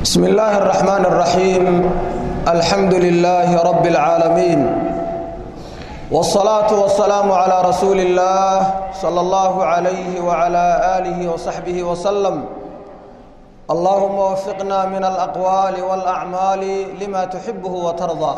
بسم الله الرحمن الرحيم الحمد لله رب العالمين والصلاة والسلام على رسول الله صلى الله عليه وعلى آله وصحبه وسلم اللهم وفقنا من الأقوال والأعمال لما تحبه وترضى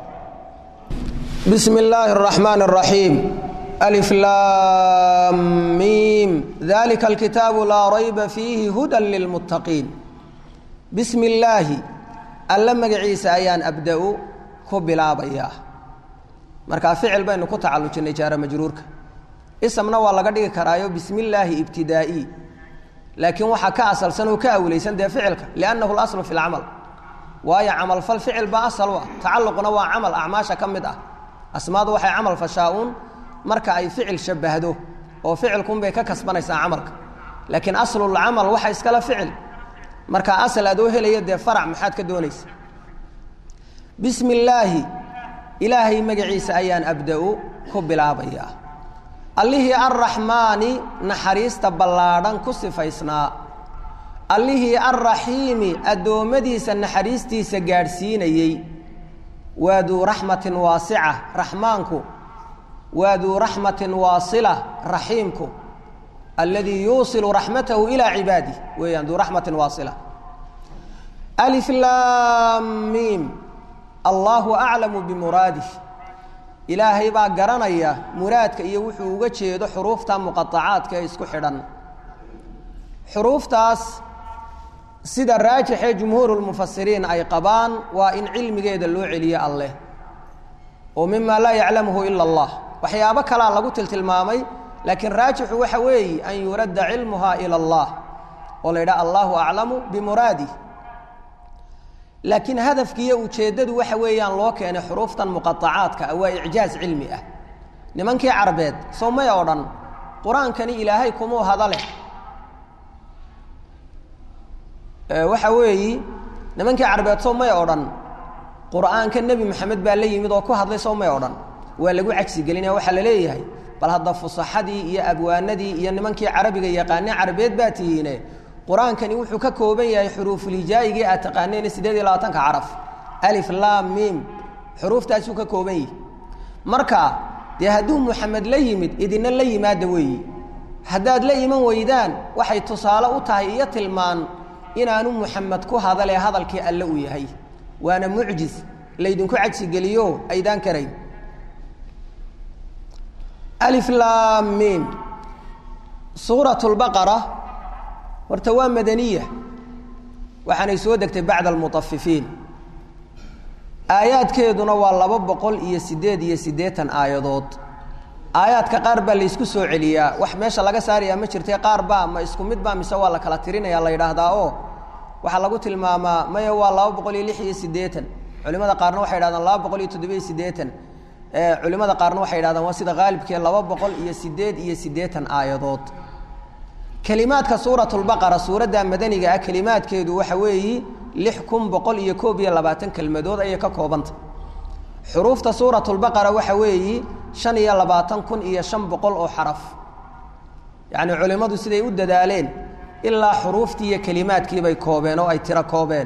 بسم الله الرحمن الرحيم ألف لام ميم ذلك الكتاب لا ريب فيه هدى للمتقين بسم الله alla magaciisa ayaan abda-u ku bilaabayaa markaa ficil baynu ku tacalujinay jaara majruurka isamna waa laga dhigi karaayo bismi illaahi ibtidaa'i laakiin waxaa ka asalsan oo ka awlaysan dee ficilka liannahu laslu fi lcamal waayo camalfal ficil baa asal u ah tacalluquna waa camal acmaasha ka mid ah asmaadu waxay camal fashaa-uun marka ay ficil shabbahdo oo ficilkunbay ka kasbanaysaa camalka laakiin aslulcamal waxa iskala ficil marka asal aad oo helaya dee farac maxaad ka doonaysa bismi illaahi ilaahay magaciisa ayaan abda-u ku bilaabayaa allihii arraxmaani naxariista ballaadhan ku sifaysnaa allihii arraxiimi addoommadiisa naxariistiisa gaadhsiinayey waa duu raxmatin waasica raxmaanku waa duu raxmatin waasila raxiimku alladii yuusilu raxmatahu ilaa cibaadih weeyaan duu raxmatin waasila alif laam miim allaahu aclamu bimuraadih ilaahay baa garanaya muraadka iyo wuxuu uga jeedo xuruufta muqaacaadka ee isku xidhan xuruuftaas sida raajixee jumhuurulmufasiriin ay qabaan waa in cilmigeeda loo celiyo alleh oo mima laa yaclamuhu ila allah waxyaabo kalaa lagu tiltilmaamay laakiin raajixu waxa weeye an yuradda cilmuha ila allah oo la yidhaha allahu aclamu bimuraadih laakiin hadafkiiyo ujeeddadu waxa weeyaan loo keenay xuruuftan muqaacaadka waa icjaaz cilmi ah nimankii carbeed soo may oo dhan qur-aankani ilaahay kumuu hadale waxa weeyi nimankii carbeed soo may oo dhan qur-aanka nebi maxamed baa la yimid oo ku hadlay soo may oo dhan waa lagu cagsi gelinaya waxaa la leeyahay bal hadda fusaxadii iyo abwaanadii iyo nimankii carabiga yaqaanee carabeed baa tihiine qur-aankani wuxuu ka kooban yahay xuruufulhijaaigii aad taqaaneen sideed iyo labaatanka caraf alif laam miim xuruuftaasuu ka kooban yihi marka dee hadduu muxamed la yimid idina la yimaada weeyi haddaad la iman weydaan waxay tusaale u tahay iyo tilmaan inaanu muxamed ku hadalee hadalkii alle uu yahay waana mucjiz laydinku cagsigeliyo aydaan karayn alif laam miim suurat lbaqara horta waa madaniya waxaanay soo degtay bacda almutafifiin aayaadkeeduna waa laba boqol iyo siddeed iyo siddeetan aayadood aayaadka qaar baa laysku soo celiyaa wax meesha laga saarayaa ma jirtay qaar baa ma isku mid baa mise waa la kala tirinaya la yidhaahdaa oo waxaa lagu tilmaamaa maya waa laba boqol iyo lix iyo siddeetan culimada qaarna waxay yidhahdaan laba boqol iyo toddobiyo siddeetan culimada qaarna waxay yidhahdaan waa sida haalibkee laba boqol iyo siddeed iyo siddeetan aayadood kelimaadka suurat lbaqara suuradda madaniga ah kelimaadkeedu waxa weeyi lix kun boqol iyo koob iyo labaatan kelmadood ayay ka koobanta xuruufta suurat lbaqara waxa weeyi shan iyo labaatan kun iyo shan boqol oo xaraf yacni culimmadu siday u dadaaleen ilaa xuruuftii iyo kelimaadkiibay koobeen oo ay tiro koobeen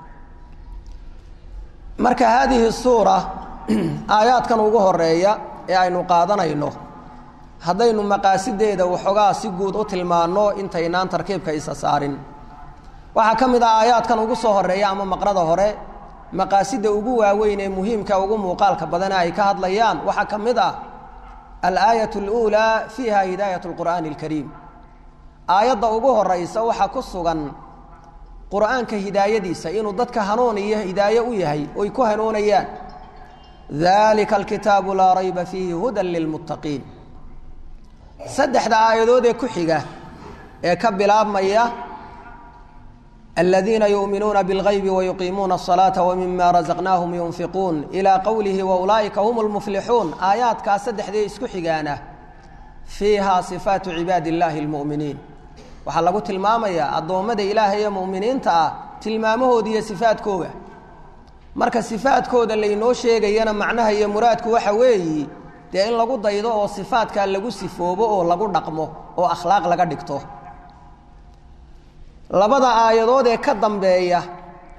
marka haadihi suura aayaadkan ugu horeeya ee aynu qaadanayno haddaynu maqaasideeda waxoogaa si guud u tilmaanno intaynaan tarkiibka isa saarin waxaa ka mid ah aayaadkan ugu soo horeeya ama maqrada hore maqaasida ugu waaweyn ee muhiimka ugu muuqaalka badane ay ka hadlayaan waxaa ka mid ah alaayat اluulaa fiiha hidaayat اlqur'aani اlkariim aayadda ugu horaysa waxaa ku sugan qur'aanka hidaayadiisa inuu dadka hanuun iyo hidaaye u yahay oy ku hanuunayaan dalika alkitaabu laa rayba fiihi hudan lilmuttaqiin saddexda aayadood ee ku xiga ee ka bilaabmaya aladiina yuuminuuna biاlgaybi wayuqiimuuna الصalaaةa wmima razaqnaahum yunfiquun ilaa qowlihi waulaa'ika hum اlmuflixuun aayaadkaas saddexdee isku xigaana fiiha sifaatu cibaadi اllahi اlmu'miniin waxaa lagu tilmaamayaa addoommada ilaahay ee mu'miniinta ah tilmaamahooda iyo sifaadkooga marka sifaadkooda laynoo sheegayana macnaha iyo muraadku waxa weeyi dee in lagu daydo oo sifaadkaa lagu sifoobo oo lagu dhaqmo oo akhlaaq laga dhigto labada aayadood ee ka dambeeya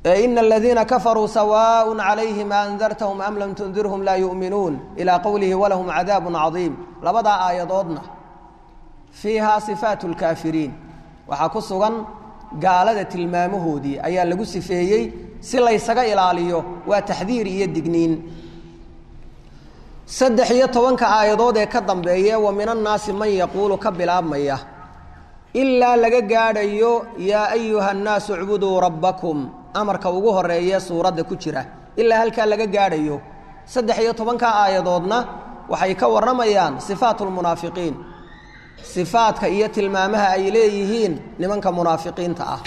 ee ina aladiina kafaruu sawaaء calayhim aandartahum am lam tundirhum laa yu'minuun ilaa qowlihi walahum cadaabu cadiim labadaa aayadoodna fiihaa sifaat اlkaafiriin waxaa ku sugan gaalada tilmaamahoodii ayaa lagu sifeeyey si laysaga ilaaliyo waa taxdiir iyo digniin saddex iyo tobanka aayadood ee ka dambeeya wa min annaasi man yaquulu ka bilaabmaya ilaa laga gaadhayo yaa ayuha nnaasu icbuduu rabbakum amarka ugu horeeye suuradda ku jira ilaa halkaa laga gaadhayo saddex iyo tobanka aayadoodna waxay ka warramayaan sifaat lmunaafiqiin sifaadka iyo tilmaamaha ay leeyihiin nimanka munaafiqiinta ah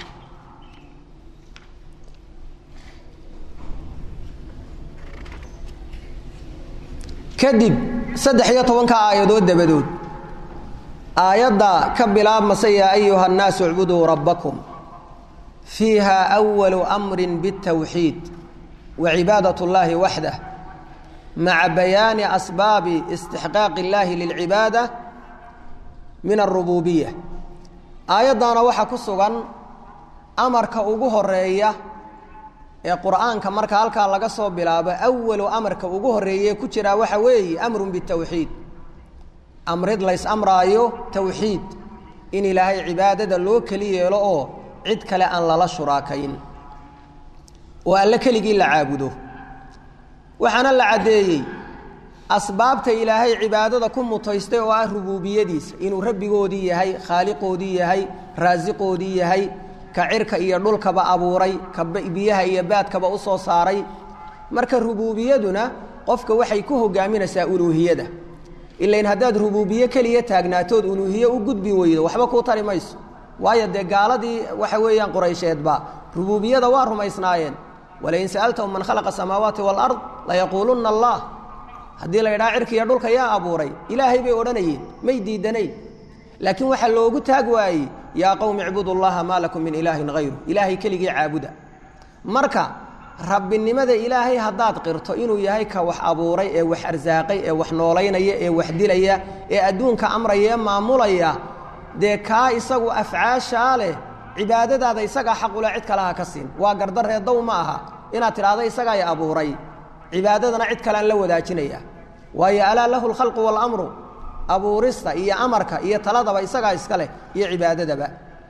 kadib saddex iyo tobanka aayadood dabadood aayadda ka bilaabmasa yaa ayuha nnaasu icbuduu rabbakum fiiha awalu amrin biاtawxiid wa cibaadat اllahi waxdah maca bayaani asbaabi istixqaaqi اllahi lilcibaada min arububiya aayaddaana waxaa ku sugan amarka ugu horeeya ee qur'aanka marka halkaa laga soo bilaabo awalu amarka ugu horeeye ku jiraa waxa weeye amrun bitawxiid amrid lays amraayo tawxiid in ilaahay cibaadada loo keli yeelo oo cid kale aan lala shuraakayn oo alle keligii la caabudo waxaana la caddeeyey asbaabta ilaahay cibaadada ku mutaystay oo ah rubuubiyadiisa inuu rabbigoodii yahay khaaliqoodii yahay raasiqoodii yahay ka cirka iyo dhulkaba abuuray ka biyaha iyo baadkaba u soo saaray marka rubuubiyaduna qofka waxay ku hogaaminaysaa uluuhiyada ilain haddaad rubuubiye keliya taagnaatood uluuhiye u gudbi weydo waxba kuu tari mayso waayo dee gaaladii waxa weeyaan quraysheedba rubuubiyada waa rumaysnaayeen walain sa'altahum man khalaqa asamaawaati waalard layaquulunna allah haddii la yidhaha cirka iyo dhulka yaa abuuray ilaahay bay odhanayeen may diidanayn laakiin waxaa loogu taag waayey yaa qowmi icbudu llaha maa lakum min ilaahin hayru ilaahay keligii caabuda marka rabbinimada ilaahay haddaad qirto inuu yahay ka wax abuuray ee wax arsaaqay ee wax noolaynaya ee wax dilaya ee adduunka amraya ee maamulaya dee kaa isagu afcaashaa leh cibaadadaada isagaa xaqule cid kalaha ka siin waa gardareedow ma aha inaad tidhaahdo isagaay abuuray cibaadadana cid kalean la wadaajinaya waayo alaa lahu lkhalqu waalamru abuurista iyo amarka iyo taladaba isagaa iska leh iyo cibaadadaba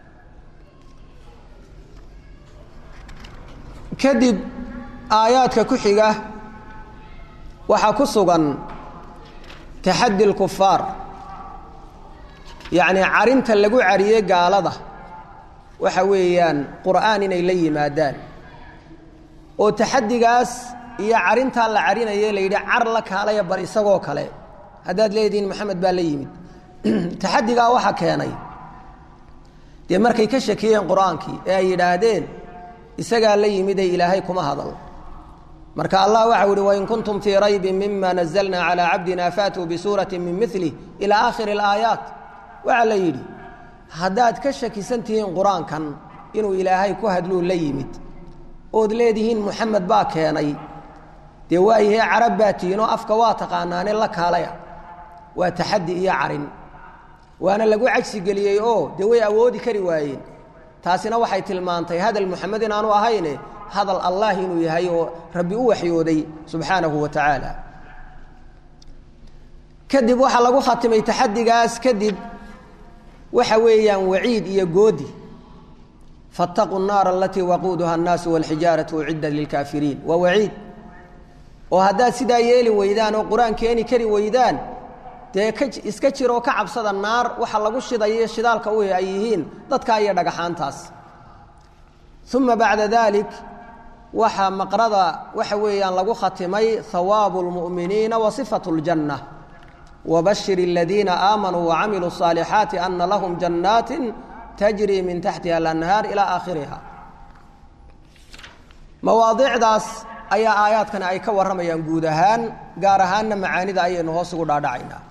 kadib aayaadka ku xiga waxaa ku sugan taxaddi lkufaar yacnii carinta lagu cariyey gaalada waxa weeyaan qur'aan inay la yimaadaan oo taxaddigaas iyo carintaa la carinaye la yidhi car la kaalaya bal isagoo kale haddaad leedihiin maxamed baa la yimid taxaddigaa waxa keenay dee markay ka shakiyeen qur-aankii ee ay yidhaahdeen isagaa la yimid ee ilaahay kuma hadal marka allah waxau ihi wain kuntum fii raybin mima nazalna calaa cabdina faatuu bisuurati min milih ilaa aakhiri alaayaat waxaa la yidhi haddaad ka shakisan tihiin qur-aankan inuu ilaahay ku hadluu la yimid ood leedihiin muxamed baa keenay dee waayahee carab baa tihiin oo afka waa taqaanaane la kaalaya waa taxaddi iyo carin waana lagu cajsi geliyey oo dee way awoodi kari waayeen taasina waxay tilmaantay hadal muxamed inaanu ahayne hadal allah inuu yahay oo rabbi u waxyooday subxaanahu wa tacaala kadib waxaa lagu khatimay taxaddigaas kadib waxa weeyaan waciid iyo goodi faاtaquu الnaara alatii waquuduha الnaasu wاlxijaaraةu uciddat lilkaafiriin waa waciid oo haddaad sidaa yeeli weydaan oo qur-aan keeni kari weydaan dee ka iska jiroo ka cabsada naar waxa lagu shidayo shidaalka u ay yihiin dadkaa iyo dhagaxaantaas uma bacda dalik waxaa maqrada waxa weeyaan lagu khatimay hawaabu اlmu'miniina wa صifaة اljanة wbashir اladiina aamanuu wacamiluu الصaalixaati ana lahum jannaati tajri min taxtiha alanhaar ilaa aakhiriha mawaadiicdaas ayaa aayaadkani ay ka warramayaan guud ahaan gaar ahaanna macaanida ayaynu hoos ugu dhaadhacaynaa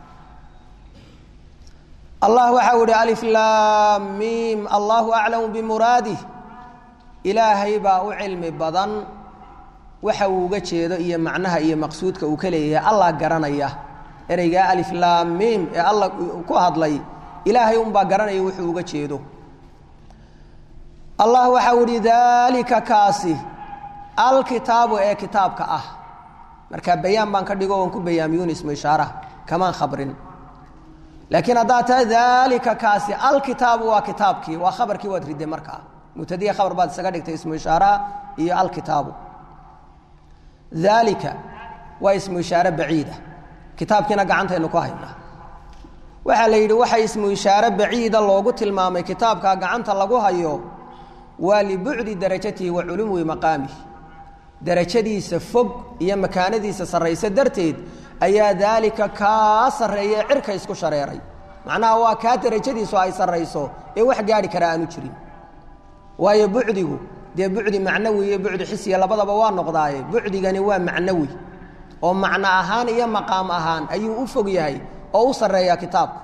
allah waxau ihi aliflaamiim allahu aclamu bimuraadih ilaahay baa u cilmi badan waxa uu uga jeedo iyo macnaha iyo maqsuudka uu ka leeyahay allah garanaya ereygaa aliflaamiim ee allah ku hadlay ilaahay unbaa garanaya wuxuu uga jeedo allah waxau ihi daalika kaasi alkitaabu ee kitaabka ah marka bayaan baan ka dhigo oon ku bayaamiyuun ismu ishaaraha kamaan khabrin laakiin haddaad tahay daalika kaasi alkitaabu waa kitaabkii waa khabarkii waad ridday markaa mubtadiya khabar baad isaga dhigtay ismu ishaaraha iyo alkitaabu daalika waa ismu ishaare baciida kitaabkiina gacantaynu ku haynaa waxaa la yidhi waxa ismu ishaare baciida loogu tilmaamay kitaabka gacanta lagu hayo waa libucdi darajatihi wa culuwi maqaamihi darajadiisa fog iyo makaanadiisa sarraysa darteed ayaa daalika kaa sarreeya cirka isku shareeray macnaha waa kaa darajadiisu ay sarrayso ee wax gaadhi kara aanu jirin waayo bucdigu dee bucdi macnawi iyo bucdi xisiya labadaba waa noqdaaye bucdigani waa macnawi oo macno ahaan iyo maqaam ahaan ayuu u fog yahay oo u sarreeyaa kitaabku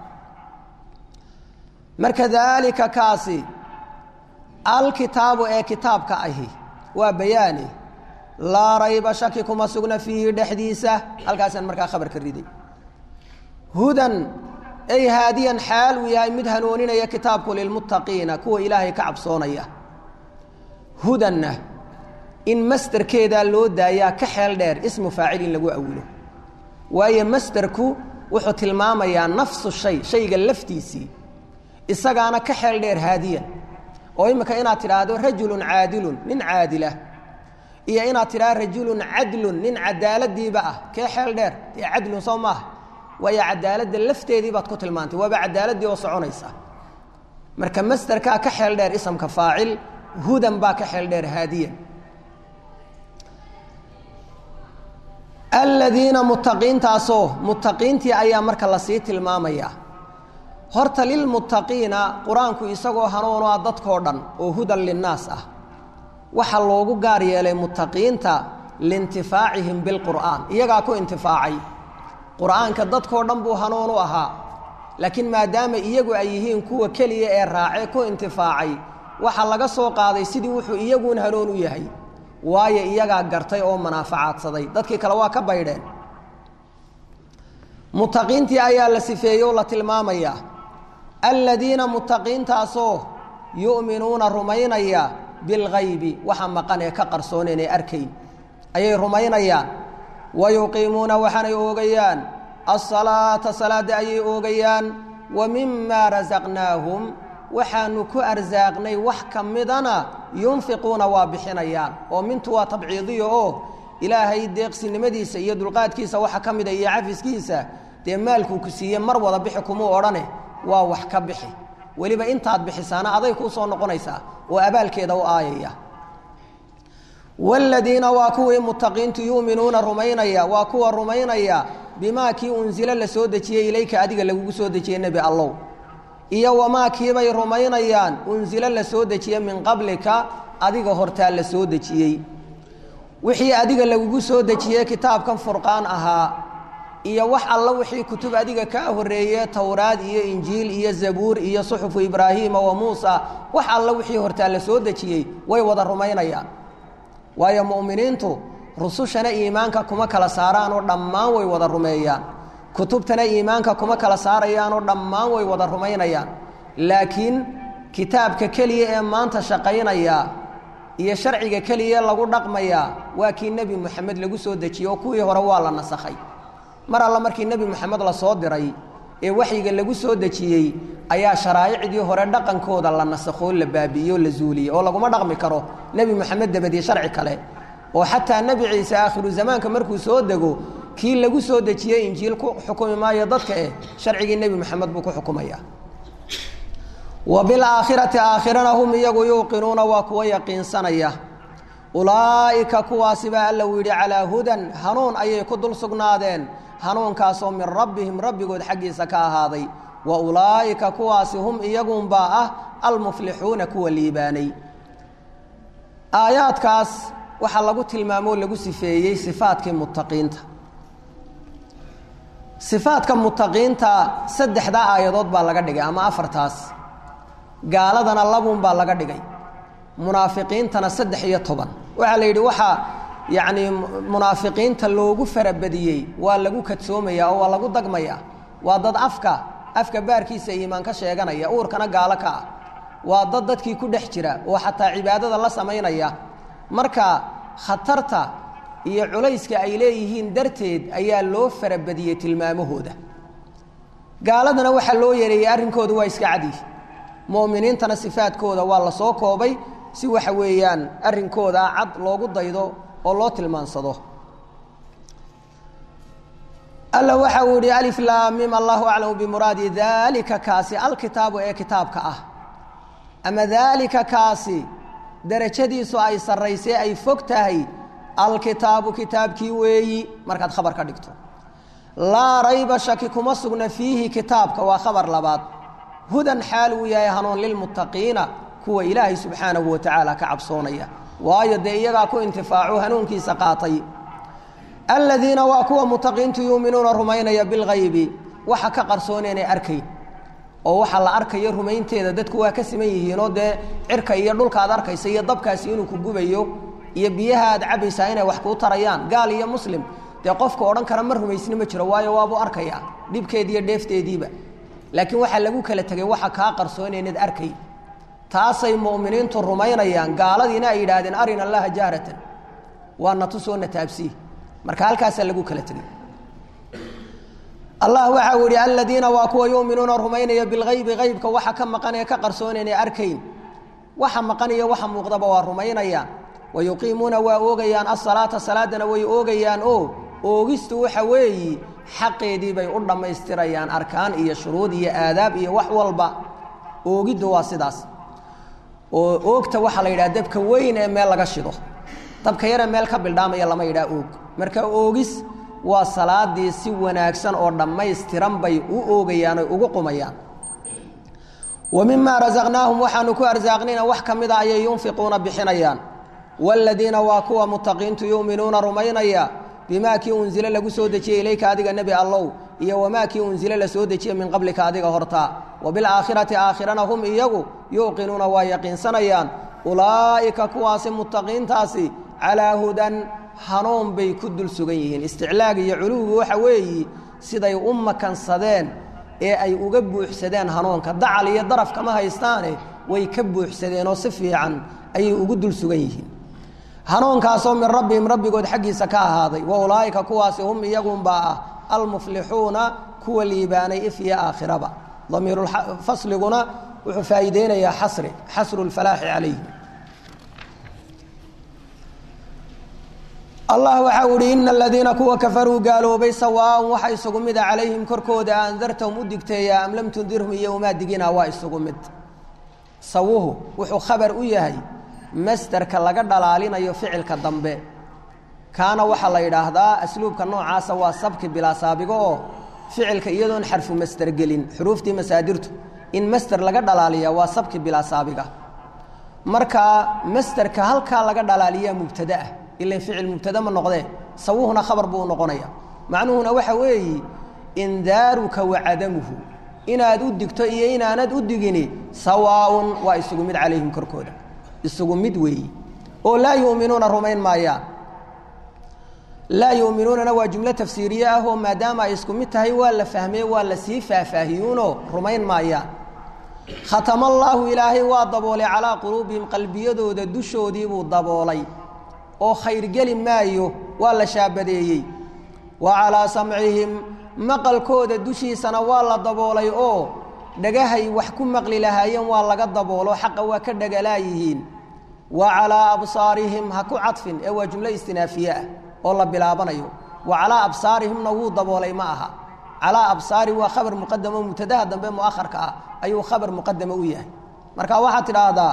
marka daalika kaasi alkitaabu ee kitaabka ahi waa bayaani laa rayba shaki kuma sugna fiihi dhexdiisa halkaasaan markaa khabarka riday hudan ay haadiyan xaal uu yahay mid hanuuninaya kitaabku lilmuttaqiina kuwa ilaahay ka cabsoonaya hudanna in masderkeedaa loo daayaa ka xeel dheer ismu faacil in lagu awilo waayo masderku wuxuu tilmaamayaa nafsu shay shayga laftiisii isagaana ka xeel dheer haadiyan oo imika inaad tidhaahdo rajulun caadilun nin caadila iyo inaad tidhahdo rajulun cadlun nin cadaaladiiba ah kee xeel dheer dee cadlun soo maaha waayo cadaaladda lafteedii baad ku tilmaantay waaba cadaaladii oo soconaysa marka masderkaa ka xeel dheer isamka faacil hudan baa ka xeel dheer haadiyan aladiina muttaqiintaasoo muttaqiintii ayaa marka lasii tilmaamaya horta lilmuttaqiina qur-aanku isagoo hanuunu ah dadkoo dhan oo hudan linnaas ah waxaa loogu gaar yeelay muttaqiinta liintifaacihim bilqur'aan iyagaa ku intifaacay qur-aanka dadkoo dhan buu hanuun u ahaa laakiin maadaama iyagu ay yihiin kuwa keliya ee raacee ku intifaacay waxaa laga soo qaaday sidii wuxuu iyaguun hanuun u yahay waayo iyagaa gartay oo manaafacaadsaday dadkii kale waa ka baydheen muttaqiintii ayaa la sifeeyey oo la tilmaamayaa aladiina muttaqiintaasoo yu'minuuna rumaynaya bilgaybi waxa maqan ee ka qarsooneen ee arkayn ayay rumaynayaan wa yuqiimuuna waxaanay oogayaan asalaata salaadda ayay oogayaan wa mimaa rasaqnaahum waxaanu ku arsaaqnay wax ka midana yunfiquuna waa bixinayaan oo mintu waa tabciidiya oo ilaahay deeqsinimadiisa iyo dulqaadkiisa waxa ka mida iyo cafiskiisa dee maalkuu ku siiye mar wada bixi kumuu odhane waa wax ka bixi weliba intaad bixisaana aday kuu soo noqonaysaa oo abaalkeeda u aayaya waaladiina waa kuwii muttaqiintu yu'minuuna rumaynaya waa kuwa rumaynaya bimaa kii unsilo la soo dejiyey ilayka adiga lagugu soo dejiyey nebi allow iyo wamaa kiibay rumaynayaan unsilo la soo dejiye min qablika adiga hortaa la soo dejiyey wixii adiga lagugu soo dejiyey kitaabkan furqaan ahaa iyo wax alla wixii kutub adiga kaa horreeye towraad iyo injiil iyo zabuur iyo suxufu ibraahiima wa muusa wax alla wixii hortaa la soo dejiyey way wada rumaynayaan waayo mu'miniintu rusushana iimaanka kuma kala saaraanoo dhammaan way wada rumeeyaan kutubtana iimaanka kuma kala saarayaanoo dhammaan way wada rumaynayaan laakiin kitaabka keliya ee maanta shaqaynaya iyo sharciga keliya lagu dhaqmayaa waa kii nebi moxamed lagu soo dejiyey oo kuwii hore waa la nasakhay mar alla markii nebi moxamed la soo diray ee waxyiga lagu soo dejiyey ayaa sharaa'icdii hore dhaqankooda la nasakhoo la baabi'iyey oo la zuuliyey oo laguma dhaqmi karo nebi moxamed dabadii sharci kale oo xataa nebi ciise aakhiru zamaanka markuu soo dego kii lagu soo dejiyey injiil ku xukumi maayo dadka eh sharcigii nebi moxamed buu ku xukumaya wa bilaakhirati aakhirana hum iyagu yuuqinuuna waa kuwa yaqiinsanaya ulaa'ika kuwaasibaa alla uu yidhi calaa hudan hanuun ayay ku dul sugnaadeen hanuunkaasoo min rabbihim rabbigood xaggiisa ka ahaaday wa ulaa'ika kuwaasi hum iyagunbaa ah almuflixuuna kuwa liibaanay aayaadkaas waxaa lagu tilmaamoo lagu sifeeyey sifaadkii muttaqiinta sifaadka muttaqiinta saddexdaa aayadood baa laga dhigay ama afartaas gaaladana labuun baa laga dhigay munaafiqiintana saddex iyo toban waxaa la yidhi waxaa yacnii munaafiqiinta loogu farabadiyey waa lagu kadsoomaya oo waa lagu dagmaya waa dad afka afka baarkiisa iimaan ka sheeganaya uurkana gaalo ka ah waa dad dadkii ku dhex jira oo xataa cibaadada la samaynaya marka khatarta iyo culayska ay leeyihiin darteed ayaa loo farabadiyey tilmaamahooda gaaladana waxaa loo yareeyey arrinkooda waa iska cadi mu'miniintana sifaadkooda waa la soo koobay si waxa weeyaan arrinkooda cad loogu daydo oo loo tilmaansado alla waxa uu yihi alif laamim allahu aclamu bimuraadi daalika kaasi alkitaabu ee kitaabka ah ama daalika kaasi darajadiisu ay sarraysay ay fog tahay alkitaabu kitaabkii weeyi markaad khabar ka dhigto laa rayba shaki kuma sugna fiihi kitaabka waa khabar labaad hudan xaal uu yahay hanuun lilmuttaqiina kuwa ilaahay subxaanahu wa tacaala ka cabsoonaya waayo dee iyagaa ku intifaacu hanuunkiisa qaatay aladiina waa kuwa mutaqiintu yuuminuuna rumaynaya bilgaybi waxa ka qarsoon inay arkayn oo waxa la arkayo rumaynteeda dadku waa ka siman yihiinoo dee cirka iyo dhulka aad arkaysa iyo dabkaasi inuu ku gubayo iyo biyaha aad cabaysaa inay wax kuu tarayaan gaal iyo muslim dee qofka odhan kara ma rumaysni ma jiro waayo waabuu arkayaa dhibkeediiyo dheefteediiba laakiin waxaa lagu kala tegay waxa kaa qarsoon inaad arkay taasay mu'miniintu rumaynayaan gaaladiina ay yidhaahdeen arina allaha jahratan waa na tusoo na taabsii marka halkaasaa lagu kala tegay allah waxa uu yihi aladiina waa kuwa yuuminuuna rumaynaya bilgaybi aybka waxa ka maqan ee ka qarsoon inay arkayn waxa maqan iyo waxa muuqdaba waa rumaynayaan wayuqiimuuna waa oogayaan asalaata salaadana way oogayaan oo oogistu waxa weeyi xaqeedii bay u dhammaystirayaan arkaan iyo shuruud iyo aadaab iyo wax walba oogiddu waa sidaas oo oogta waxaa la yidhaha dabka weyn ee meel laga shido dabka yaree meel ka bildhaamaya lama yidhaha oog marka oogis waa salaadii si wanaagsan oo dhammaystiran bay u oogayaan oy ugu qumayaan wa mimaa rasaqnaahum waxaanu ku arsaaqnayna wax ka mida ayay yunfiquuna bixinayaan waaladiina waa kuwa mutaqiintu yuuminuuna rumaynaya bimaa kii unzile lagu soo dejiyey ilayka adiga nebi allow iyo wamaa kii unzile la soo dejiyey min qablika adiga hortaa wa bilaakhirati aakhirana hum iyagu yuuqinuuna waa yaqiinsanayaan ulaa'ika kuwaasi mutaqiintaasi calaa hudan hanuun bay ku dul sugan yihiin isticlaag iyo culuwigu waxa weeyi siday u makansadeen ee ay uga buuxsadeen hanuunka dacal iyo daraf kama haystaane way ka buuxsadeenoo si fiican ayay ugu dul sugan yihiin hanuunkaasoo min rabbihim rabbigood xaggiisa ka ahaaday wa ulaa'ika kuwaasi hum iyagunbaa ah almuflixuuna kuwa liibaanay if iyo aakhiraba damiirufasliguna wuxuu faa'iideynayaa xasri xasru lfalaaxi calayhim allah waxa uu ihi ina aladiina kuwa kafaruu gaaloobay sawaaun waxa isugu mida calayhim korkooda andartahum u digteeyaa am lam tundirhum iyo umaa digina waa isugu mid sawuhu wuxuu khabar u yahay masderka laga dhalaalinayo ficilka dambe kaana waxaa la yidhaahdaa asluubka noocaasa waa sabki bilaa saabigo oo ficilka iyadoon xarfu masder gelin xuruuftii masaadirtu in masder laga dhalaaliya waa sabki bilaa saabiga marka masderka halkaa laga dhalaaliyaa mubtadaah ila ficil mubtada ma noqdee sawuhuna khabar buu noqonaya macnuhuna waxa weeyi indaaruka wa cadamuhu inaad u digto iyo inaanad u digini sawaaun waa isugu mid calayhim korkooda isugu mid weeyi oo laa yuminuuna rumayn maayaan laa yuminuunana waa jumlo tafsiiriye ah oo maadaama ay isku mid tahay waa la fahmee waa la sii faahfaahiyuunoo rumayn maayaan khatama allaahu ilaahay waa daboolay calaa quluubihim qalbiyadooda dushoodiibuu daboolay oo khayr geli maayo waa la shaabadeeyey wa calaa samcihim maqalkooda dushiisana waa la daboolay oo dhagahay wax ku maqli lahaayeen waa laga daboolo xaqa waa ka dhagalaayihiin wa calaa absaarihim ha ku cadfin ee waa jumlo istinaafiye ah oo la bilaabanayo wa calaa absaarihimna wuu daboolay ma aha calaa absaari waa khabar muqadamo mubtadaha dambe mu'akharka ah ayuu khabar muqadamo u yahay marka waxaad tidhaahdaa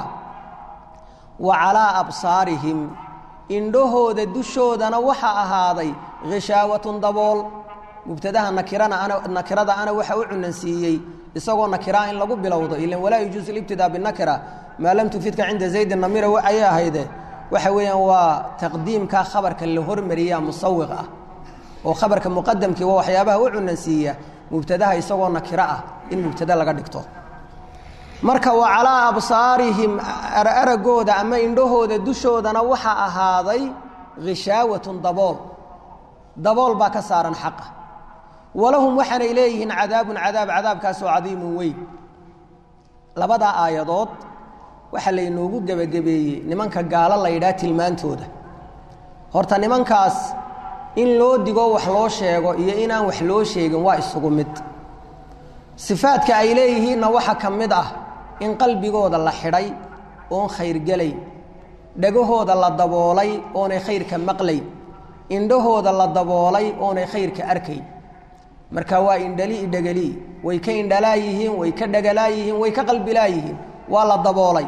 wa calaa absaarihim indhahooda dushoodana waxaa ahaaday hishaawatun dabool mubtadaha nakirana ana nakirada ana waxa u cunansiiyey isagoo nakiraa in lagu bilowdo ilan walaa yajuusu libtidaa binakira maa lam tufidka cinda zaydin namira ayay ahayde waxa weeyaan waa taqdiimka khabarka la hormariyaa musawiq ah oo khabarka muqadamkii waa waxyaabaha u cunansiiya mubtadaha isagoo nakiro ah in mubtada laga dhigto marka wa calaa absaarihim aragooda ama indhahooda dushoodana waxaa ahaaday hishaawatun dabool dabool baa ka saaran xaqa walahum waxaanay leeyihiin cadaabun cadaab cadaabkaasoo cadiimun weyn labadaa aayadood waxaa laynoogu gebagabeeyey nimanka gaalo la yidhaha tilmaantooda horta nimankaas in loo digo wax loo sheego iyo inaan wax loo sheegin waa isugu mid sifaadka ay leeyihiinna waxa ka mid ah in qalbigooda la xidhay oon khayrgelayn dhegahooda la daboolay oonay khayrka maqlayn indhahooda la daboolay oonay khayrka arkayn marka waa indhali dhegeli way ka indhalaa yihiin way ka dhegalaa yihiin way ka qalbilaa yihiin waa la daboolay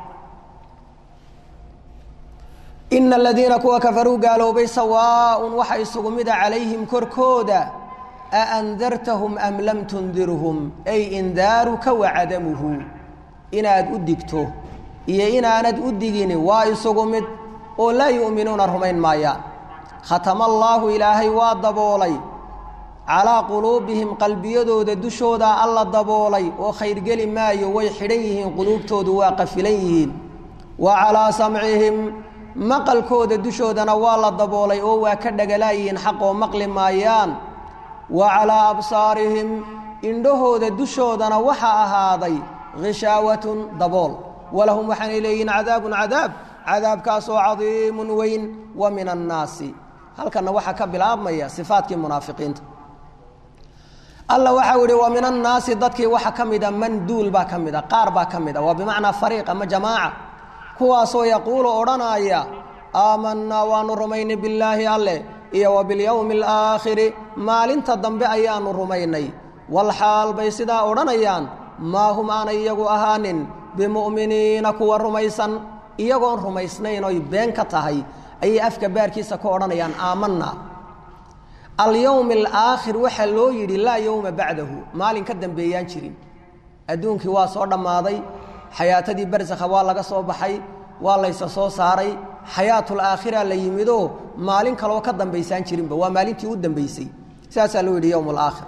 ina aladiina kuwa kafaruu gaaloobay sawaaءun waxa isugu mida calayhim korkooda aandartahum am lam tundirhum ay indaaruka wacadamuhu inaad u digto iyo inaanad u digini waa isugu mid oo laa yu'minuuna rumayn maayaan khatama allaahu ilaahay waa daboolay calaa quluubihim qalbiyadooda dushooda alla daboolay oo khayrgeli maayo way xidhan yihiin quluubtoodu waa qafilan yihiin wa calaa samcihim maqalkooda dushoodana waa la daboolay oo waa ka dhagalaayihiin xaqoo maqli maayaan wa calaa absaarihim indhahooda dushoodana waxaa ahaaday hishaawatun dabool walahum waxaanay leeyihiin cadaabun cadaab cadaabkaasoo cadiimun weyn wa min annaasi halkanna waxaa ka bilaabmaya sifaadkii munaafiqiinta alla waxau ihi wa min annaasi dadkii waxa ka mida man duul baa ka mida qaar baa ka mid a waa bimacnaa fariiq ama jamaaca kuwaasoo yaquulu odhanaya aamanaa waanu rumaynay billaahi alleh iyo wa bilyowmi alaakhiri maalinta dambe ayaanu rumaynay walxaal bay sidaa odhanayaan maa hum aanay iyagu ahaanin bimu'miniina kuwa rumaysan iyagoon rumaysnayn oy been ka tahay ayay afka baarkiisa ka odhanayaan aamanaa alyowmi alaakhir waxaa loo yidhi laa yowma bacdahu maalin ka dambeeyaan jirin adduunkii waa soo dhammaaday xayaatadii barsakha waa laga soo baxay waa laysa soo saaray xayaatul aakhira la yimidoo maalin kaloo ka dambaysaan jirinba waa maalintii u dambaysay sidaasaa loo yidhi yowm alaakhir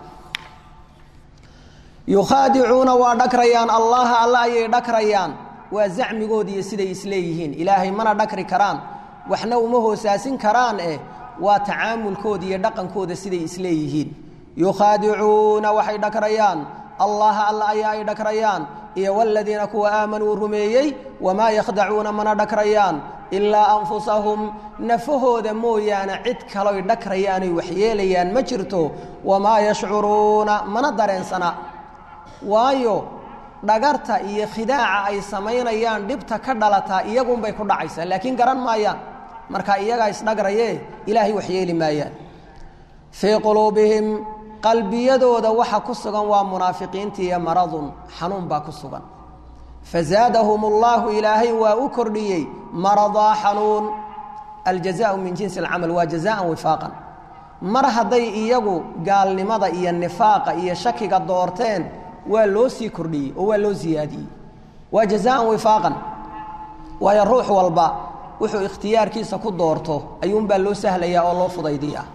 yukhaadicuuna waa dhakrayaan allaha alla ayay dhakrayaan waa zacmigood iyo siday isleeyihiin ilaahay mana dhakri karaan waxna uma hoosaasin karaan eh waa tacaamulkooda iyo dhaqankooda siday isleeyihiin yukhaadicuuna waxay dhakrayaan allaha alla ayaa ay dhakrayaan iyo waladiina kuwa aamanuu rumeeyey wamaa yakhdacuuna mana dhakrayaan ilaa anfusahum nafahooda mooyaane cid kaloy dhakrayaanoy waxyeelayaan ma jirto wamaa yashcuruuna mana dareensana waayo dhagarta iyo khidaaca ay samaynayaan dhibta ka dhalataa iyagunbay ku dhacaysaa laakiin garan maayaan marka iyagaa isdhagrayee ilaahay waxyeeli maayaan fii quluubihim qalbiyadooda waxa ku sugan waa munaafiqiintiiyo maradun xanuun baa ku sugan fazaadahum اllahu ilaahay waa u kordhiyey maradaa xanuun aljazaءu min jinsi اlcamal waa jazaan wifaaqan mar hadday iyagu gaalnimada iyo nifaaqa iyo shakiga doorteen waa loo sii kordhiyey oo waa loo ziyaadiyey waa jazaan wifaaqan waayo ruux walba wuxuu ikhtiyaarkiisa ku doorto ayuunbaa loo sahlayaa oo loo fudaydiyaa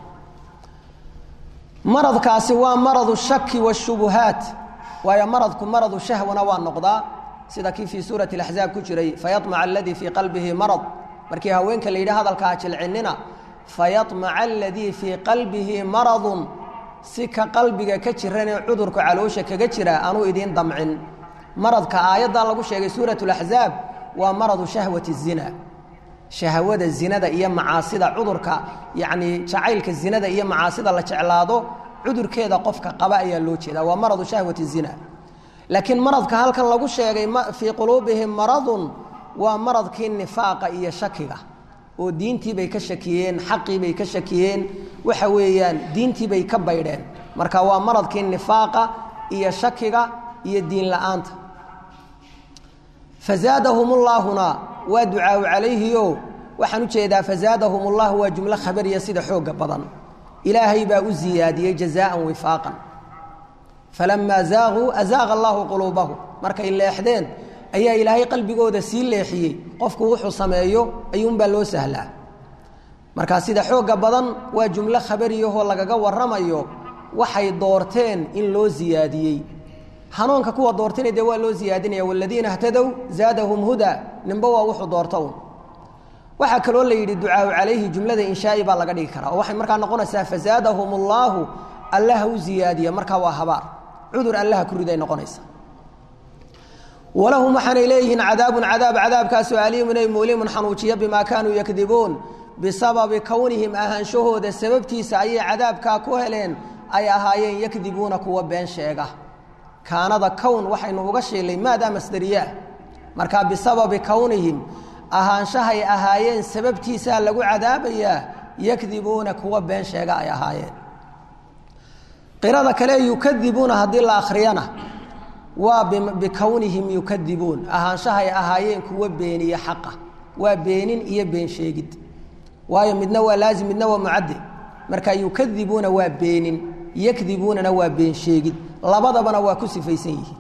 maradkaasi waa maradu shaki washubuhaat waayo maradku maradu shahwana waa noqdaa sida kii fii suurati اlaxzaab ku jiray fayaطmaca aladii fii qalbihi marad markii haweenka la yidhi hadalkaa jilcinina fayaطmaca aladii fii qalbihi maradun si ka qalbiga ka jiranee cudurka caloosha kaga jira anuu idiin damcin maradka aayaddan lagu sheegay suurat اlaxzaab waa maradu shahwati الzina shahwada zinada iyo macaasida cudurka yacni jacaylka zinada iyo macaasida la jeclaado cudurkeeda qofka qaba ayaa loo jeedaa waa maradu shahwati zina laakiin maradka halkan lagu sheegay fii quluubihim maradun waa maradkii nifaaqa iyo shakiga oo diintiibay ka shakiyeen xaqiibay ka shakiyeen waxa weeyaan diintiibay ka baydheen marka waa maradkii nifaaqa iyo shakiga iyo diin la-aanta fazaadahum ullaahuna waa ducaau calayhio waxaan u jeedaa fazaadahum ullahu waa jumlo khabariya sida xooga badan ilaahay baa u ziyaadiyey jazaaan wifaaqan falamaa zaaquu azaaqa allahu quluubahum markay leexdeen ayaa ilaahay qalbigooda sii leexiyey qofku wuxuu sameeyo ayuunbaa loo sahlaa markaa sida xooga badan waa jumlo khabariyahoo lagaga warramayo waxay doorteen in loo ziyaadiyey hanuunka kuwa doortayna dee waa loo ziyaadinaya waladiina htadow zaadahum huda ninba waa wuxuu doorta un waxaa kaloo la yidhi ducaau calayhi jumlada inshaa'i baa laga dhigi karaa oo waxay markaa noqonaysaa fazaadahum allaahu allaha u ziyaadiya markaa waa habaar cudur allaha ku riday noqonaysa walahum waxaanay leeyihiin cadaabun cadaab cadaabkaasoo aliimun ay mulimun xanuujiya bimaa kaanuu yakdibuun bisababi kownihim ahaanshahooda sababtiisa ayay cadaabkaa ku heleen ay ahaayeen yakdibuuna kuwa been sheega kaanada kown waxaynu uga shiilay maadaa masdariyaa markaa bisababi kownihim ahaanshahay ahaayeen sababtiisaa lagu cadaabayaa yakdibuuna kuwa been sheega ay ahaayeen qirada kale yukadibuuna haddii la akhriyana waa bikownihim yukadibuun ahaanshahay ahaayeen kuwa beeniye xaqa waa beenin iyo been sheegid waayo midna waa laazim midna waa mucadde marka yukadibuuna waa beenin yakdibuunana waa been sheegid labadabana waa ku sifaysan yihiin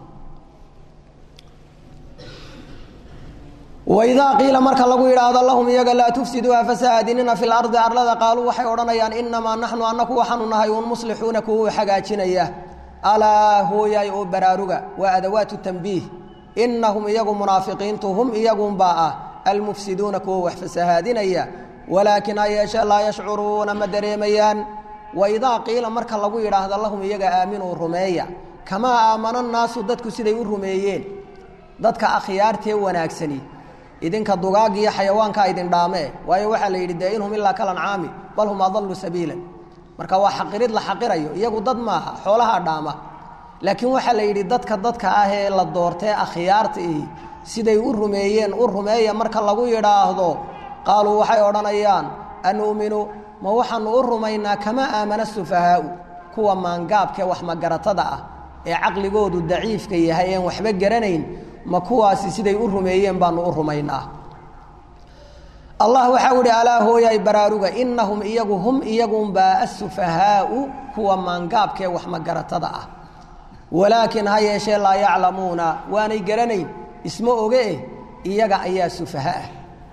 waidaa qiila marka lagu yidhaahdo lahum iyaga laa tufsiduu hafasahaadinina fi lardi arlada qaaluu waxay odhanayaan inamaa naxnu annaku waxaanu nahay uun muslixuuna kuwa hagaajinaya alaa hooyay oo baraaruga waa adawaatu tanbiih inahum iyagu munaafiqiintu hum iyagunbaa ah almufsiduuna kuwa wax fasahaadinaya walaakin ha yeeshee laa yashcuruuna ma dareemayaan waidaa qiila marka lagu yidhaahdo lahum iyaga aaminuu rumeeya kamaa aamana naasu dadku siday u rumeeyeen dadka akhyaartee wanaagsani idinka dugaag iyo xayawaankaa idin dhaamee waayo waxaa la yidhi dee inhum ilaa kalancaami bal hum adallu sabiilan marka waa xaqirid la xaqirayo iyagu dad maaha xoolahaa dhaama laakiin waxaa la yidhi dadka dadka ah ee la doortee akhyaarta ihi siday u rumeeyeen u rumeeya marka lagu yidhaahdo qaaluu waxay odhanayaan anu'minu ma waxaanu u rumaynaa kamaa aamana sufahaau kuwa maangaabkee wax magaratada ah ee caqligoodu daciifka yahay een waxba garanayn ma kuwaasi siday u rumeeyeen baanu u rumaynaa allah waxau ihi alaa hooyay baraaruga inahum iyagu hum iyagunbaa asufahaau kuwa maangaabkee wax magaratada ah walaakin ha yeeshee laa yaclamuuna waanay garanayn isma oge eh iyaga ayaa sufaha ah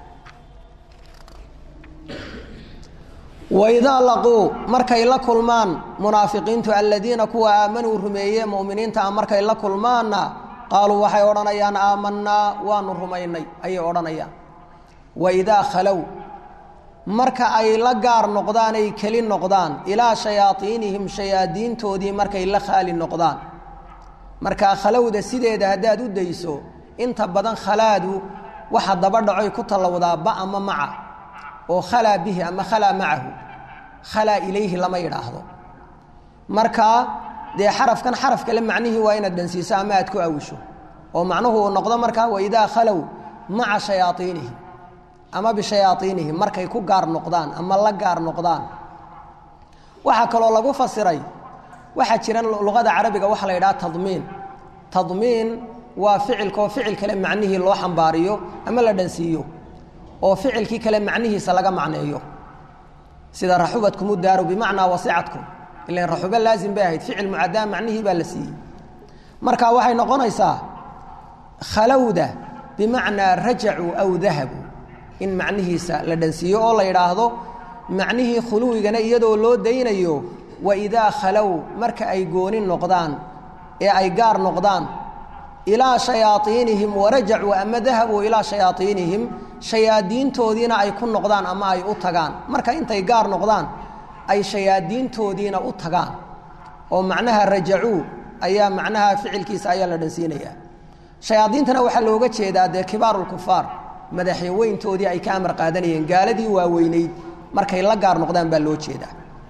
waidaa laquu markay la kulmaan munaafiqiintu aladiina kuwa aamanuu rumeeye muminiinta a markay la kulmaanna qaaluu waxay odhanayaan aamanaa waanu rumaynay ayay odhanayaan waidaa khalow marka ay la gaar noqdaan ay keli noqdaan ilaa shayaaiinihim shayaadiintoodii markay la khaali noqdaan markaa khalowda sideeda haddaad u dayso inta badan khalaadu waxa daba dhacoy ku tallowdaa ba ama maca oo khalaa bihi ama khalaa macahu khalaa ilayhi lama yidhaahdo markaa dee xarafkan xaraf kale macnihii waa inaad dhansiiso ama aad ku awisho oo macnuhu uu noqdo markaa waidaa khalow maca shayaaiinihim ama bishayaaiinihim markay ku gaar noqdaan ama la gaar noqdaan waxaa kaloo lagu fasiray waxaa jira luqada carabiga waxaa la yidhaha tadmiin tadmiin waa ficilkaoo ficil kale macnihii loo xambaariyo ama la dhansiiyo oo ficilkii kale macnihiisa laga macneeyo sida raxubadkumu daaru bimacnaa wasicadkum ilan raxubo laazim bay ahayd ficil mucadaa macnihii baa la siiyey marka waxay noqonaysaa khalowda bimacnaa rajacuu aw dahabuu in macnihiisa la dhansiiyo oo la yidhaahdo macnihii khuluwigana iyadoo loo daynayo waidaa khalow marka ay gooni noqdaan ee ay gaar noqdaan ilaa shayaaiinihim warajacuu ama dahabuu ilaa shayaaiinihim shayaadiintoodiina ay ku noqdaan ama ay u tagaan marka intay gaar noqdaan ay shayaadiintoodiina u tagaan oo macnaha rajacuu ayaa macnaha ficilkiisa ayaa la dhansiinayaa shayaadiintana waxaa looga jeedaa dee kibaarulkufaar madaxyaweyntoodii ay ka amar qaadanayeen gaaladii waaweyneyd markay la gaar noqdaan baa loo jeedaa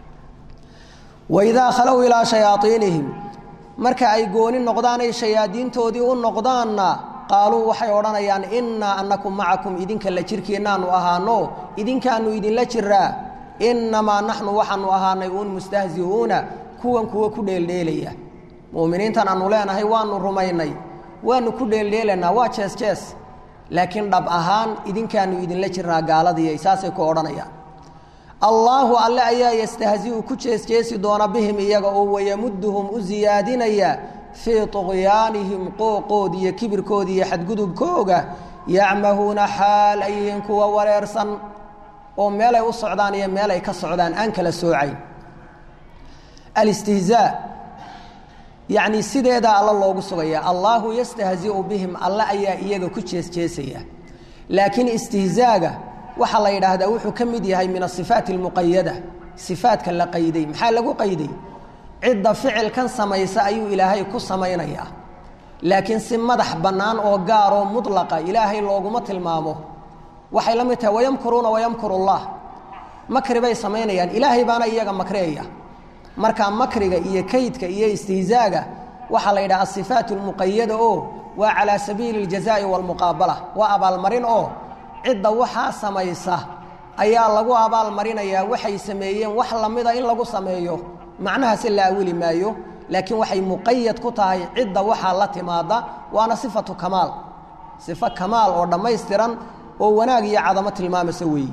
waidaa khalow ilaa shayaaiinihim marka ay gooni noqdaanay shayaadiintoodii u noqdaanna qaaluu waxay odhanayaan innaa annakum macakum idinka la jirkeennaanu ahaano idinkaanu idinla jiraa innamaa naxnu waxaanu ahaanay uun mustahzi'uuna kuwan kuwa ku dheeldheelaya mu'miniintan aanu leenahay waanu rumaynay waanu ku dheeldheelaynaa waa jees jees laakiin dhab ahaan idinkaanu idinla jiraa gaaladiiy saasay ku odhanayaan allaahu alle ayaa yastahzi'u ku jeesjeesi doona bihim iyaga oo wayamuduhum u siyaadinaya fii طuqyaanihim qooqood iyo kibirkooda iyo xadgudubkooga yacmahuuna xaal ay yihiin kuwa wareersan oo meelay u socdaan iyo meelay ka socdaan aan kala soocayn alistihzaa yacni sideedaa alla loogu sugaya allaahu yastahzi'u bihim alle ayaa iyaga ku jeesjeesaya laakiin istihzaaga waxaa la yidhaahdaa wuxuu ka mid yahay min asifaat almuqayada sifaadka la qayday maxaa lagu qayday cidda ficilkan samaysa ayuu ilaahay ku samaynayaa laakiin si madax bannaan oo gaaroo mudlaqa ilaahay looguma tilmaamo waxay la mid tahay wayamkuruuna wayamkuru llah makri bay samaynayaan ilaahay baana iyaga makreeya marka makriga iyo kaydka iyo istihzaaga waxaa la yidhaha asifaat lmuqayada oo waa calaa sabiili اljazaai wاlmuqaabala waa abaalmarin oo cidda waxaa samaysa ayaa lagu abaalmarinayaa waxay sameeyeen wax lamida in lagu sameeyo macnahaase la awili maayo laakiin waxay muqayad ku tahay cidda waxaa la timaada waana sifatu kamaal sifo kamaal oo dhammaystiran oo wanaag iyo cadamo tilmaamaysa weeyi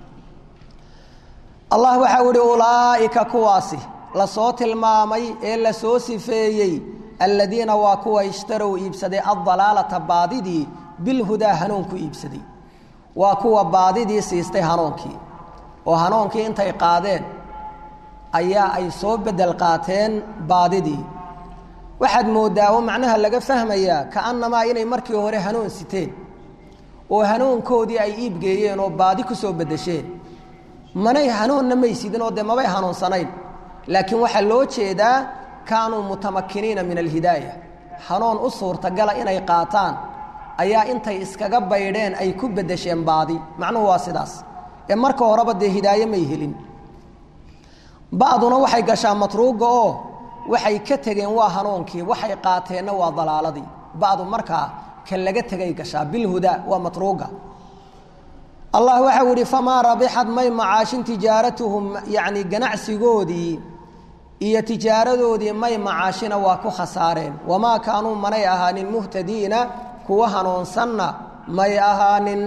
allah waxau ihi ulaa'ika kuwaasi lasoo tilmaamay ee lasoo sifeeyey aladiina waa kuwa ishtarow iibsaday addalaalata baadidii bilhudaa hanuun ku iibsaday waa kuwa baadidii siistay hanuunkii oo hanuunkii intay qaadeen ayaa ay soo bedel qaateen baadidii waxaad mooddaa oo macnaha laga fahmayaa ka'annamaa inay markii hore hanuun siteen oo hanuunkoodii ay iibgeeyeen oo baadi ku soo beddesheen manay hanuunna may sidin oo dee mabay hanuunsanayn laakiin waxaa loo jeedaa kaanuu mutamakiniina min alhidaaya hanuun u suurtagala inay qaataan ayaa intay iskaga baydheen ay ku beddesheen baadi macnuhu waa sidaas ee marka horeba dee hidaaye may helin ba'duna waxay gashaa matruuga oo waxay ka tegeen waa hanuunkii waxay qaateenna waa dalaaladii ba'du markaa ka laga tegay gashaa bilhudaa waa matruuga allah waxau yidhi famaa rabixad may macaashin tijaaratuhum yacni ganacsigoodii iyo tijaaradoodii may macaashina waa ku khasaareen wamaa kaanuu manay ahaanin muhtadiina kuwa hanuunsanna may ahaanin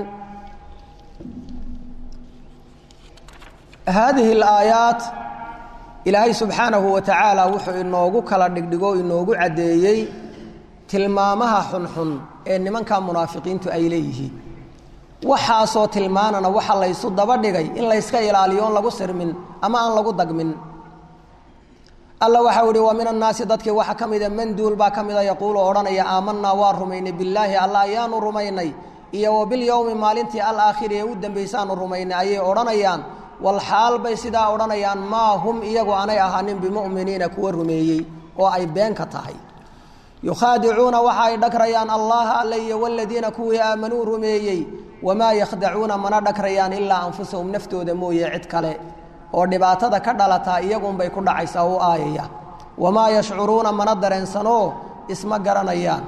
haadihi alaayaat ilaahay subxaanahu wa tacaala wuxuu inoogu kala dhigdhigo inoogu caddeeyey tilmaamaha xunxun ee nimanka munaafiqiintu ay leeyihiin waxaasoo tilmaanana waxa laysu daba dhigay in layska ilaaliyo on lagu sirmin ama aan lagu dagmin alla waxau ihi wa min annaasi dadkii waxa ka mida manduul baa ka mida yaquulu odhanaya aamanaa waa rumaynay billaahi alla ayaanu rumaynay iyo wa bilyowmi maalintii alaakhiri ee u dambaysaanu rumaynay ayay odhanayaan walxaal bay sidaa odhanayaan maa hum iyagu aanay ahaanin bimu'miniina kuwa rumeeyey oo ay been ka tahay yukhaadicuuna waxa ay dhagrayaan allaha alle iyo waladiina kuwii aamanuu rumeeyey wamaa yakhdacuuna mana dhagrayaan ilaa anfusahum naftooda mooye cid kale oo dhibaatada ka dhalataa iyagunbay ku dhacaysaa u aayaya wamaa yashcuruuna mana dareensanoo isma garanayaan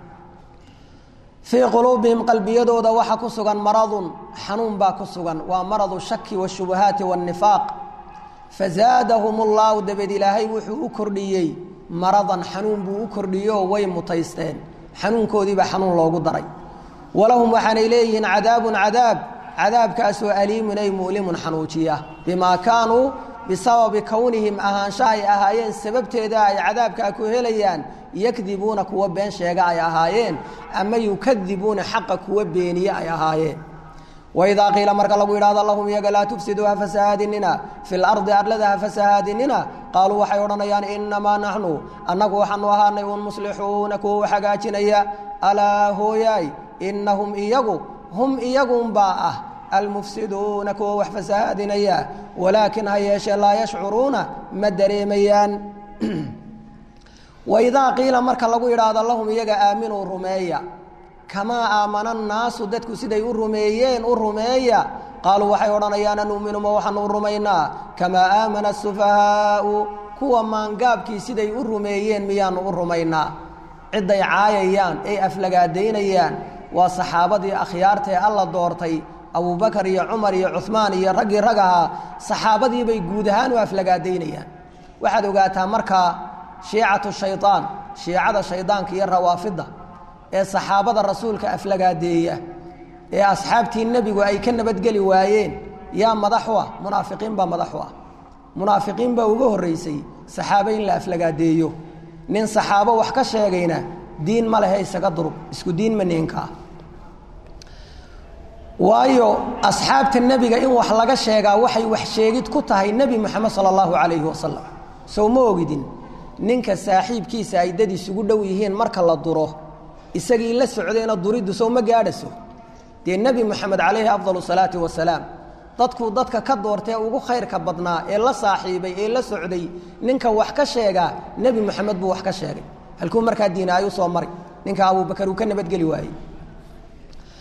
fii quluubihim qalbiyadooda waxa ku sugan maradun xanuun baa ku sugan waa maradu shaki washubahaati waannifaaq fazaadahum ullahu dabeed ilaahay wuxuu u kordhiyey maradan xanuun buu u kordhiyeoo way mutaysteen xanuunkoodiibaa xanuun loogu daray walahum waxaanay leeyihiin cadaabun cadaab cadaabkaasoo aliimun ay mu'limun xanuujiya bimaa kaanuu bisababi kownihim ahaansha ay ahaayeen sababteeda ay cadaabkaa ku helayaan yakdibuuna kuwa been sheega ay ahaayeen ama yukadibuuna xaqa kuwa beeniye ay ahaayeen waidaa qiila marka lagu yidhahdo lahum iyaga laa tufsiduu ha fasahaadinina fi lardi arlada ha fasahaadinina qaaluu waxay odhanayaan inamaa naxnu annagu waxaanu ahaanay un muslixuuna kuwa wax hagaajinaya alaa hooyaay inahum iyagu hum iyagunbaa ah almufsiduuna kuwa wax fasahaadinaya walaakin ha yeeshee laa yashcuruuna ma dareemayaan waidaa qiila marka lagu yidhaahdo lahum iyaga aaminuu rumeeya kamaa aamana annaasu dadku siday u rumeeyeen u rumeeya qaaluu waxay odhanayaan anu'minu ma waxaanu u rumaynaa kamaa aamana asufahaau kuwa maangaabkii siday u rumeeyeen miyaanu u rumaynaa cidday caayayaan ay aflagaadaynayaan waa saxaabadii akhyaarta ee alla doortay abubakar iyo cumar iyo cuhmaan iyo raggii rag ahaa saxaabadiibay guud ahaan u aflagaadaynayaan waxaad ogaataa markaa shiicatu shayaan shiicada shaydaanka iyo rawaafidda ee saxaabada rasuulka aflagaadeeya ee asxaabtii nebigu ay ka nabadgeli waayeen yaa madaxu ah munaafiqiin baa madaxu ah munaafiqiin baa uga horraysay saxaabe in la aflagaadeeyo nin saxaabo wax ka sheegayna diin ma lehe isaga durub isku diin ma ninkaa waayo asxaabta nebiga in wax laga sheegaa waxay wax sheegid ku tahay nebi moxamed sala allahu calayhi wasalam sow ma ogidin ninka saaxiibkiisa ay dad isugu dhow yihiin marka la duro isagii la socdayna duriddu sow ma gaadhaso dee nebi moxamed calayhi afdal salaati wasalaam dadkuu dadka ka doortee ugu khayrka badnaa ee la saaxiibay ee la socday ninka wax ka sheegaa nebi moxamed buu wax ka sheegay halkuu markaa diinaayu soo mari ninka abubakar uu ka nabadgeli waayey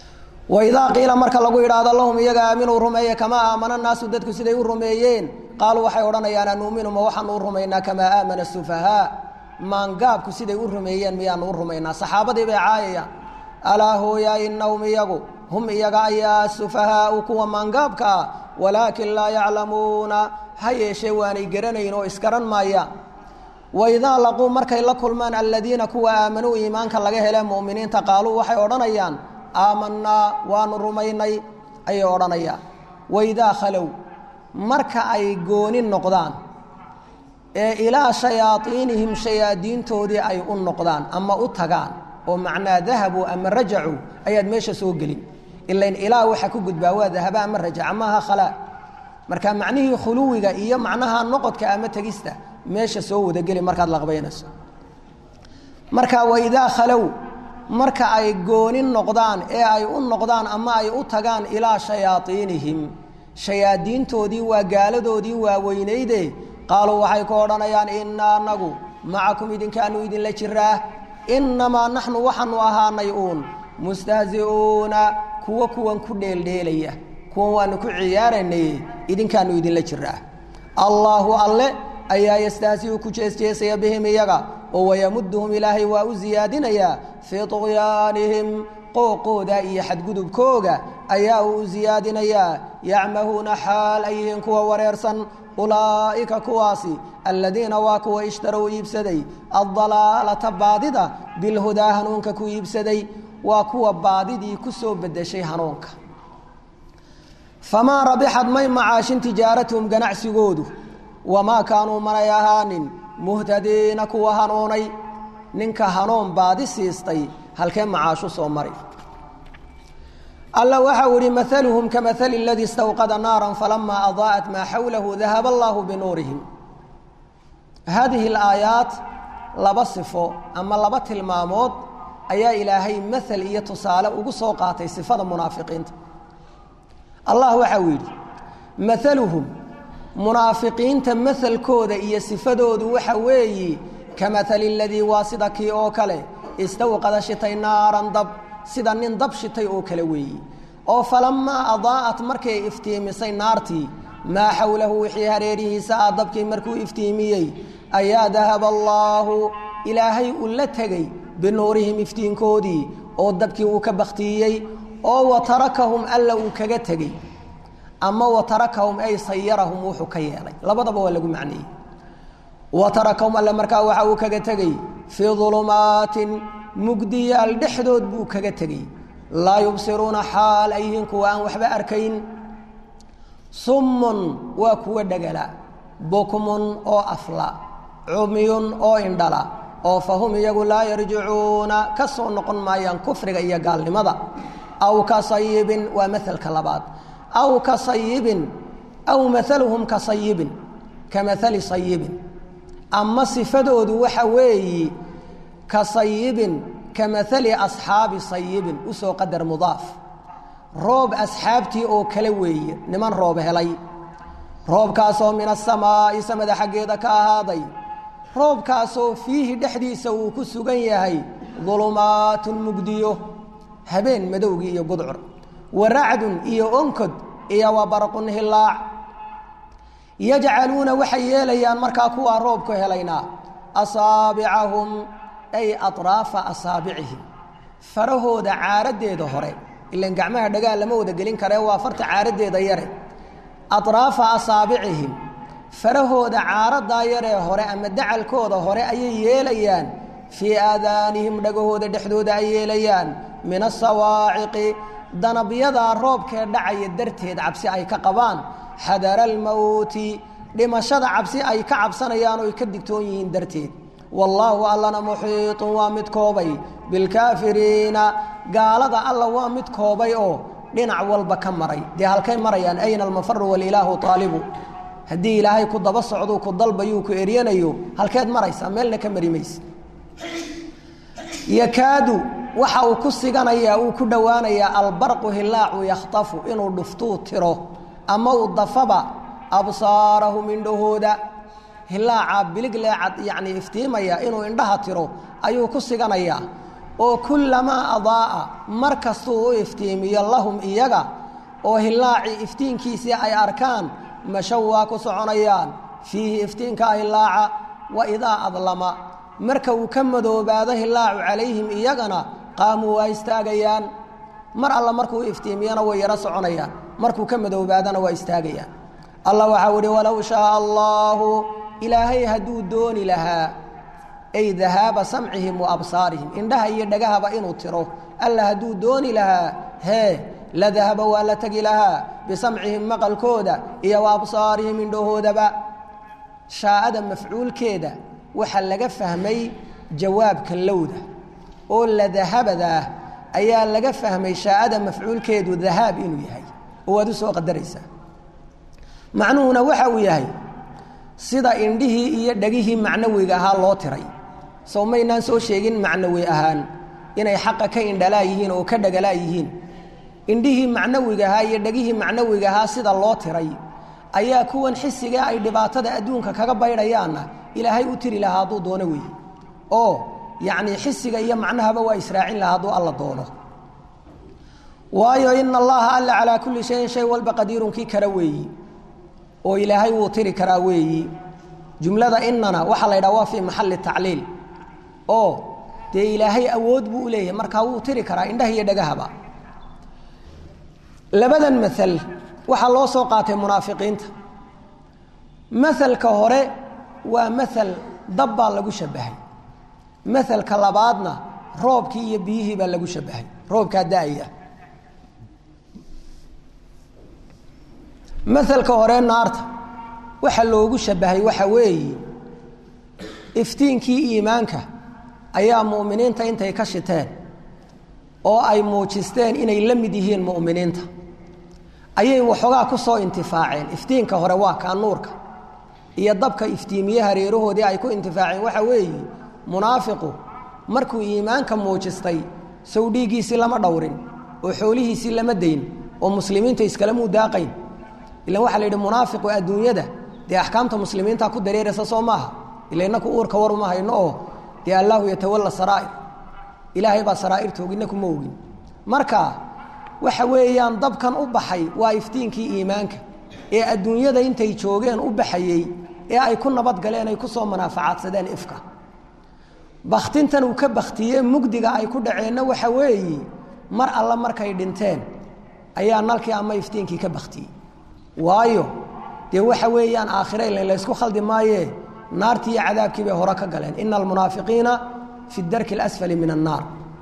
waidaa qiila marka lagu yidhaahdo lahum iyaga aaminuu rumeeye kamaa aamana naasu dadku siday u rumeeyeen qaaluu waxay odhanayaan anuuminu ma waxaanu u rumaynaa kamaa aamana sufahaa maangaabku siday u rumeeyeen miyaanu u rumaynaa saxaabadii bay caayayaan alaa hooya inahum iyagu hum iyaga ayaa sufahaau kuwa maangaabka ah walaakin laa yaclamuuna ha yeeshee waanay garanayn oo isgaran maayaan waidaa laquu markay la kulmaan aladiina kuwa aamanuu iimaanka laga hele mu'miniinta qaaluu waxay odhanayaan aamanaa waanu rumaynay ayay odhanayaan waidaa khalow marka ay gooni noqdaan ee ilaa shayaaiinihim shayaadiintoodii ay u noqdaan ama u tagaan oo macnaa dahabuu ama rajacuu ayaad meesha soo gelin ilain ilaa waxa ku gudbaa waa dahaba ama rajaca maaha khalaa marka macnihii khuluwiga iyo macnaha noqodka ama tegista meesha soo wadageli markaad laqbaynayso marka waidaa khalow marka ay gooni noqdaan ee ay u noqdaan ama ay u tagaan ilaa shayaaiinihim shayaadiintoodii waa gaaladoodii waaweynayde qaaluu waxay ku odhanayaan innaa anagu macakum idinkaanu idinla jiraa innamaa naxnu waxaanu ahaanay uun mustahzi'uuna kuwa kuwan ku dheeldheelaya kuwan waanu ku ciyaaraynay idinkaanu idinla jiraa allaahu alle ayaa yastahzi'u ku jeesjeesaya bihim iyaga oo wayamuduhum ilaahay waa u siyaadinayaa fii tuqyaanihim qooqooda iyo xadgudubkooga ayaa uu u siyaadinayaa yacmahuuna xaal ay yihiin kuwa wareersan ulaa'ika kuwaasi aladiina waa kuwa ishtarow iibsaday addalaalata baadida bilhudaa hanuunka ku iibsaday waa kuwa baadidii ku soo bedeshay hanuunka famaa rabixad may macaashin tijaaratuhum ganacsigoodu wamaa kaanuu manay ahaanin muhtadiina kuwa hanuunay ninka hanuun baadi siistay halkee macaashu soo mari alla waxau ihi maaluhum kamahali اladii istawqada naara falamaa adaa'at maa xawlahu dahaba allahu binuurihim haadihi اlaayaat laba sifo ama laba tilmaamood ayaa ilaahay mael iyo tusaale ugu soo qaatay sifada munaafiqiinta allah waxa uu yidhi maaluhum munaafiqiinta maelkooda iyo sifadoodu waxa weeyi kamahali اladii waa sida kii oo kale istawqada shitay naaran dab sida nin dab shitay oo kale weeyi oo falamaa adaa'at markay iftiimisay naartii maa xawlahu wixii hareerihiisa ah dabkii markuu iftiimiyey ayaa dahaba allaahu ilaahay uu la tegey binuurihim iftiinkoodii oo dabkii uu ka bakhtiiyey oo wa tarakahum alla uu kaga tegey ama wa tarakahum ay sayarahum wuxuu ka yeelay labadaba waa lagu macneeyey wa tarakahum alle markaa waxa uu kaga tegey fii ulumaatin mugdiyaal dhexdood buu kaga tegey laa yubsiruuna xaal ay yihiin kuwa aan waxba arkayn summun waa kuwa dhegala bukmun oo afla cumyun oo indhala oo fahum iyagu laa yarjicuuna ka soo noqon maayaan kufriga iyo gaalnimada aw ka sayibin waa maelka labaad aw ka sayibin aw maaluhum ka sayibin ka maali sayibin ama sifadoodu waxa weeyi ka sayibin ka maali asxaabi sayibin usoo qadar mudaaf roob asxaabtii oo kale weeye niman roob helay roobkaasoo min asamaa'i samada xaggeeda ka ahaaday roobkaasoo fiihi dhexdiisa uu ku sugan yahay dulumaatun mugdiyo habeen madowgii iyo gudcur wa racdun iyo onkod iyo wa barqun hilaac yajcaluuna waxay yeelayaan markaa kuwaa roobku helaynaa asaabicahum ay atraafa asaabicihim farahooda caaraddeeda hore ilan gacmaha dhagaa lama wada gelin karee waa farta caaraddeeda yare atraafa asaabicihim farahooda caaradaa yaree hore ama dacalkooda hore ayay yeelayaan fii aadaanihim dhagahooda dhexdooda ay yeelayaan min asawaaciqi danabyadaa roobkee dhacaya darteed cabsi ay ka qabaan xadara almowti dhimashada cabsi ay ka cabsanayaan oo ay ka digtoon yihiin darteed wallaahu allana muxiiطun waa mid koobay bilkaafiriina gaalada alla waa mid koobay oo dhinac walba ka maray dee halkay marayaan ayna almafaru walilaahu aalibu haddii ilaahay ku daba socduu ku dalbayuu ku eryanayo halkeed maraysaa meelna ka mari mayse yakaadu waxa uu ku siganayaa uu ku dhowaanayaa albarqu hilaacu yakhtafu inuu dhuftuu tiro ama uu dafaba absaarahum indhahooda hilaaca bilig leecad yacni iftiimaya inuu indhaha tiro ayuu ku siganayaa oo kullamaa adaa'a mar kastuu u iftiimiyo lahum iyaga oo hilaacii iftiinkiisii ay arkaan mashow waa ku soconayaan fiihi iftiinka hilaaca wa idaa adlama marka uu ka madoobaado hilaacu calayhim iyagana qaamuu waa istaagayaan mar alla markuu iftiimiyana way yaro soconayaan markuu ka madoobaadana waa istaagayaan allah waxau ihi walow shaaa allaahu ilaahay hadduu dooni lahaa ay dahaaba samcihim wa absaarihim indhaha iyo dhagahaba inuu tiro alla hadduu dooni lahaa hee la dahaba waa la tegi lahaa bisamcihim maqalkooda iyo wa absaarihim indhahoodaba shaa'ada mafcuulkeeda waxaa laga fahmay jawaabka lowda oo la dahabadaa ayaa laga fahmay shaa'ada mafcuulkeedu dahaab inuu yahay oo waad u soo qadaraysaa macnuhuna waxa uu yahay sida indhihii iyo dhegihii macnawiga ahaa loo tiray sow maynaan soo sheegin macnawi ahaan inay xaqa ka indhalaa yihiin oo ka dhagalaa yihiin indhihii macnawiga ahaa iyo dhegihii macnawiga ahaa sida loo tiray ayaa kuwan xisiga ay dhibaatada adduunka kaga baydhayaanna ilaahay u tiri lahaa hadduu doono weeye oo yacnii xisiga iyo macnahaba waa israacin lahaa hadduu alla doono waayo ina allaha alla calaa kulli shayin shay walba qadiirun kii kara weeyi oo ilaahay wuu tiri karaa weeyi jumlada inana waxaa la ydhaha waa fii maxalli tacliil oo dee ilaahay awood buu u leeyahay markaa wuu tiri karaa indhaha iyo dhagahaba labadan maal waxaa loo soo qaatay munaafiqiinta maelka hore waa mael dab baa lagu shabahay maelka labaadna roobkii iyo biyihii baa lagu shabahay roobkaa da-aya maelka hore naarta waxa loogu shabahay waxa weeye iftiinkii iimaanka ayaa mu'miniinta intay ka shiteen oo ay muujisteen inay la mid yihiin mu'miniinta ayay waxoogaa ku soo intifaaceen iftiinka hore waa kaa nuurka iyo dabka iftiimiye hareerahoodii ay ku intifaaceen waxa weeye munaafiqu markuu iimaanka muujistay sow dhiiggiisii lama dhowrin oo xoolihiisii lama dayn oo muslimiinta iskalamuu daaqayn ilan waxaa la yidhi munaafiqu adduunyada dee axkaamta muslimiinta ku dareeraysa soo maaha ila inaku uurka war uma hayno oo dee allaahu yatawalla saraa'ir ilaahay baa saraa'irtoogi inaku ma ogin marka waxa weeyaan dabkan u baxay waa iftiinkii iimaanka ee adduunyada intay joogeen u baxayey ee ay ku nabadgaleen ay ku soo manaafacaadsadeen ifka bakhtintan uu ka bakhtiyee mugdiga ay ku dhaceenna waxa weeye mar alla markay dhinteen ayaa nalkii ama iftiinkii ka bakhtiyey waayo dee waxa weeyaan aakhire ilan laysku khaldi maayee naartii iyo cadaabkii bay hore ka galeen ina almunaafiqiina fi darki اlasfali min annaar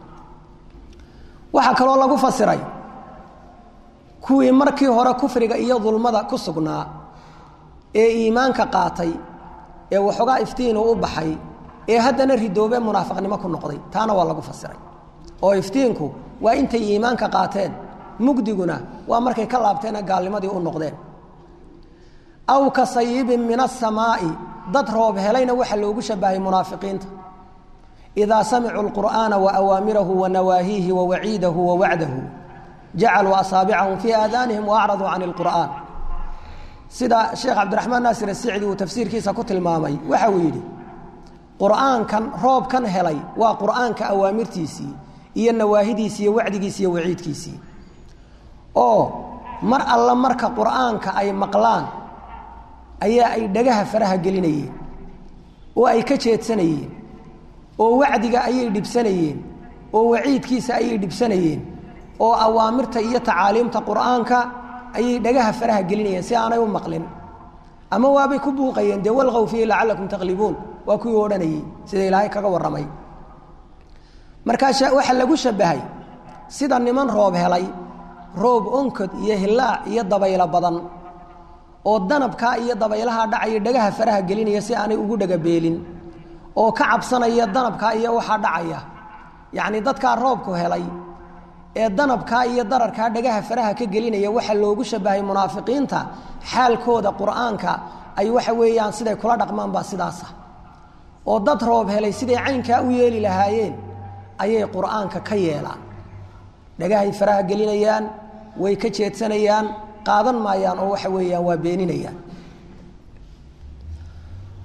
waxaa kaloo lagu fasiray kuwii markii hore kufriga iyo dulmada ku sugnaa ee iimaanka qaatay ee waxoogaa iftiinu u baxay ee haddana ridoobe munaafiqnimo ku noqday taana waa lagu fasiray oo iftiinku waa intay iimaanka qaateen mugdiguna waa markay ka laabteena gaalnimadii u noqdeen aw ka sayibin min asamaa'i dad roob helayna waxaa loogu shabahay munaafiqiinta idaa samicuu lqur'aana wa awaamirahu wa nawaahiihi wa waciidahu wa wacdahu jacaluu asaabicahum fii aadaanihim wa acraduu can اlqur'aan sida sheekh cabdiraxmaan naasir asicdi uu tafsiirkiisa ku tilmaamay waxa uu yidhi qur'aankan roobkan helay waa qur'aanka awaamirtiisii iyo nawaahidiisii iyo wacdigiisii iyo waciidkiisii oo mar alla marka qur'aanka ay maqlaan ayaa ay dhagaha faraha gelinayeen oo ay ka jeedsanayeen oo wacdiga ayay dhibsanayeen oo waciidkiisa ayay dhibsanayeen oo awaamirta iyo tacaaliimta qur'aanka ayay dhagaha faraha gelinayeen si aanay u maqlin ama waabay ku buuqayeen dee walqow fiihi lacallakum taqlibuun waa kuwii odhanayey sida ilaahay kaga warramay markaa waxaa lagu shabahay sida niman roob helay roob onkod iyo hilaac iyo dabaylo badan oo danabkaa iyo dabaylaha dhacaya dhagaha faraha gelinaya si aanay ugu dhagabeelin oo ka cabsanaya danabkaa iyo waxaa dhacaya yacni dadkaa roobku helay ee danabkaa iyo dararkaa dhagaha faraha ka gelinaya waxaa loogu shabahay munaafiqiinta xaalkooda qur'aanka ay waxa weeyaan siday kula dhaqmaan baa sidaasa oo dad roob helay siday caynkaa u yeeli lahaayeen ayay qur'aanka ka yeelaan dhagahay faraha gelinayaan way ka jeedsanayaan qaadan maayaan oo waxa weeyaan waa beeninayaan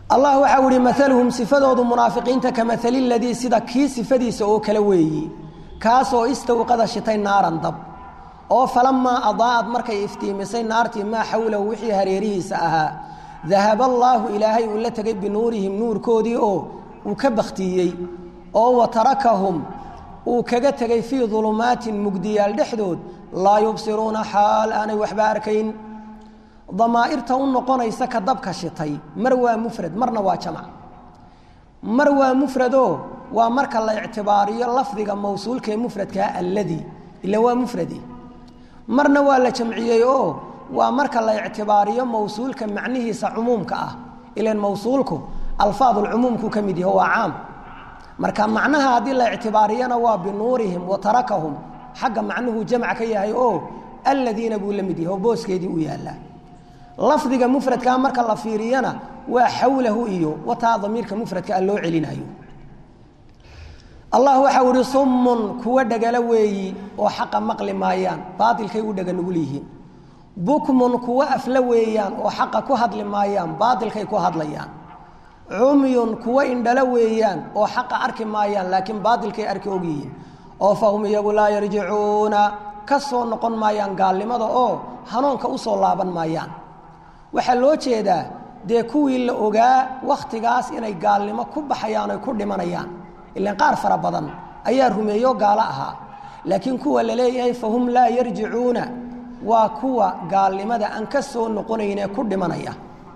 allah waxau ihi maaluhum sifadoodu munaafiqiinta ka maali ladii sida kii sifadiisa oo kale weeyi kaasoo istawqada shitay naaran dab oo falamaa adaa'ad markay iftiimisay naartii maa xawlahu wixii hareerihiisa ahaa dahaba allaahu ilaahay uu la tegay binuurihim nuurkoodii oo uu ka bakhtiiyey oo wa tarakahum uu kaga tegay fii dulumaatin mugdiyaal dhexdood laa yubsiruuna xaal aanay waxba arkayn damaa'irta u noqonaysa ka dabka shitay mar waa mufrad marna waa jamac mar waa mufradoo waa marka la ictibaariyo lafdiga mawsuulka ee mufradkaa alladii ila waa mufradi marna waa la jamciyey oo waa marka la ictibaariyo mawsuulka macnihiisa cumuumka ah ilan mawsuulku alfaadulcumuumku ka mid yaho waa caam marka macnaha haddii la ictibaariyana waa binuurihim wa tarakahum xagga macnuhu jamc ka yahay oo alladiina buu la mid yahay oo booskeedii u yaallaa lafdiga mufradkaa marka la fiiriyana waa xawlahu iyo wataa damiirka mufradka a loo celinayo allah waxau ihi summun kuwa dhagalo weeyi oo xaqa maqli maayaan baailkay u dhaga nugul yihiin bukmun kuwa afla weeyaan oo xaqa ku hadli maayaan baailkay ku hadlayaan cumyun kuwa indhalo weeyaan oo xaqa arki maayaan laakiin baailkay arki ogyihiin oo fahum iyagu laa yarjicuuna ka soo noqon maayaan gaalnimada oo hanuunka usoo laaban maayaan waxaa loo jeedaa dee kuwii la ogaa wakhtigaas inay gaalnimo ku baxayaan oy ku dhimanayaan ilan qaar fara badan ayaa rumeeyo gaalo ahaa laakiin kuwa la leeyahay fahum laa yarjicuuna waa kuwa gaalnimada aan ka soo noqonaynee ku dhimanaya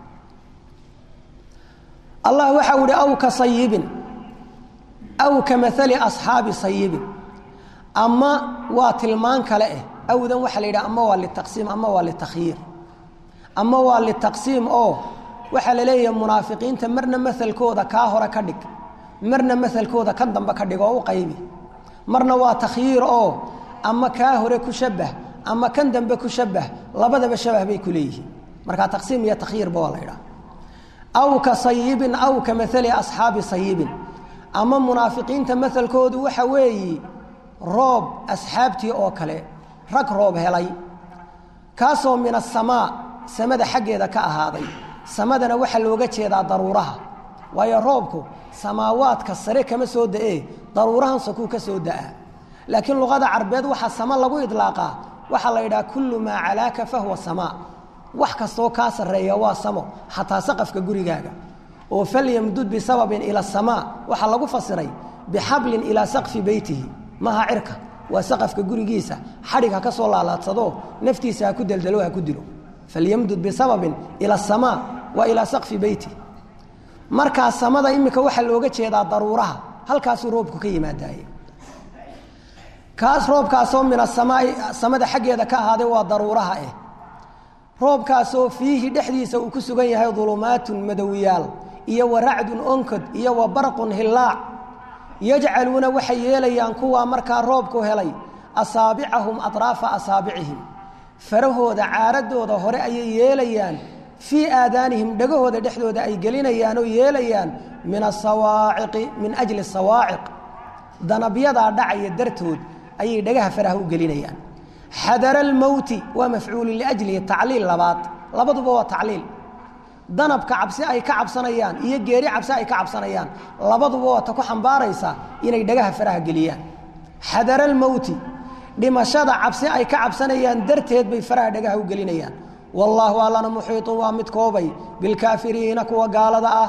allah waxau ihi aw ka sayibin aw ka maali asxaabi sayibin ama waa tilmaan kale eh awdan waxaa la yidhaha ama waa litaqsiim ama waa litakhyiir ama waa litaqsiim oo waxaa la leeyahay munaafiqiinta marna masalkooda kaa hore ka dhig marna masalkooda kan dambe ka dhig oo u qaybi marna waa takhyiir oo ama kaa hore ku shabbah ama kan dambe ku shabbah labadaba shabah bay ku leeyihiin markaa taqsiim iyo takhyiirba waa la ydhaha aw ka sayibin aw ka maali asxaabi sayibin ama munaafiqiinta masalkoodu waxa weeyi roob asxaabtii oo kale rag roob helay kaasoo min asamaa samada xaggeeda ka ahaaday samadana waxaa looga jeedaa daruuraha waayo roobku samaawaadka sare kama soo da'ee daruurahan sakuu ka soo da'a laakiin luqada carbeed waxaa sama lagu idlaaqaa waxaa la yidhaha kullu maa calaaka fahuwa samaa wax kastoo kaa sarreeya waa samo xataa saqafka gurigaaga oo falyamdud bisababin ila asamaa waxaa lagu fasiray bixablin ilaa saqfi beytihi maha cirka waa saqafka gurigiisa xadhig ha ka soo laalaadsado naftiisa ha ku deldelo ha ku dilo falyamdud bisababin ila asamaa wa ilaa saqfi beyti markaa samada imika waxaa looga jeedaa daruuraha halkaasuu roobku ka yimaadaaye kaas roobkaasoo min asamaai samada xaggeeda ka ahaaday waa daruuraha eh roobkaasoo fiihi dhexdiisa uu ku sugan yahay dulumaatun madowiyaal iyo wa racdun onkod iyo wa barqun hillaac yajcaluuna waxay yeelayaan kuwaa markaa roobku helay asaabicahum atraafa asaabicihim farahooda caaradooda hore ayay yeelayaan fii aadaanihim dhegahooda dhexdooda ay gelinayaan oo yeelayaan min asawaaciqi min ajli sawaaciq danabyadaa dhacaya dartood ayay dhagaha faraha u gelinayaan xadara almowti waa mafcuulu liajlihi tacliil labaad labaduba waa tacliil danabka cabsi ay ka cabsanayaan iyo geeri cabsi ay ka cabsanayaan labaduba waa ta ku xambaaraysa inay dhagaha faraha geliyaan xadara almowti dhimashada cabsi ay ka cabsanayaan darteed bay faraha dhagaha u gelinayaan wallaahu allana muxiiطun waa mid koobay bilkaafiriina kuwa gaalada ah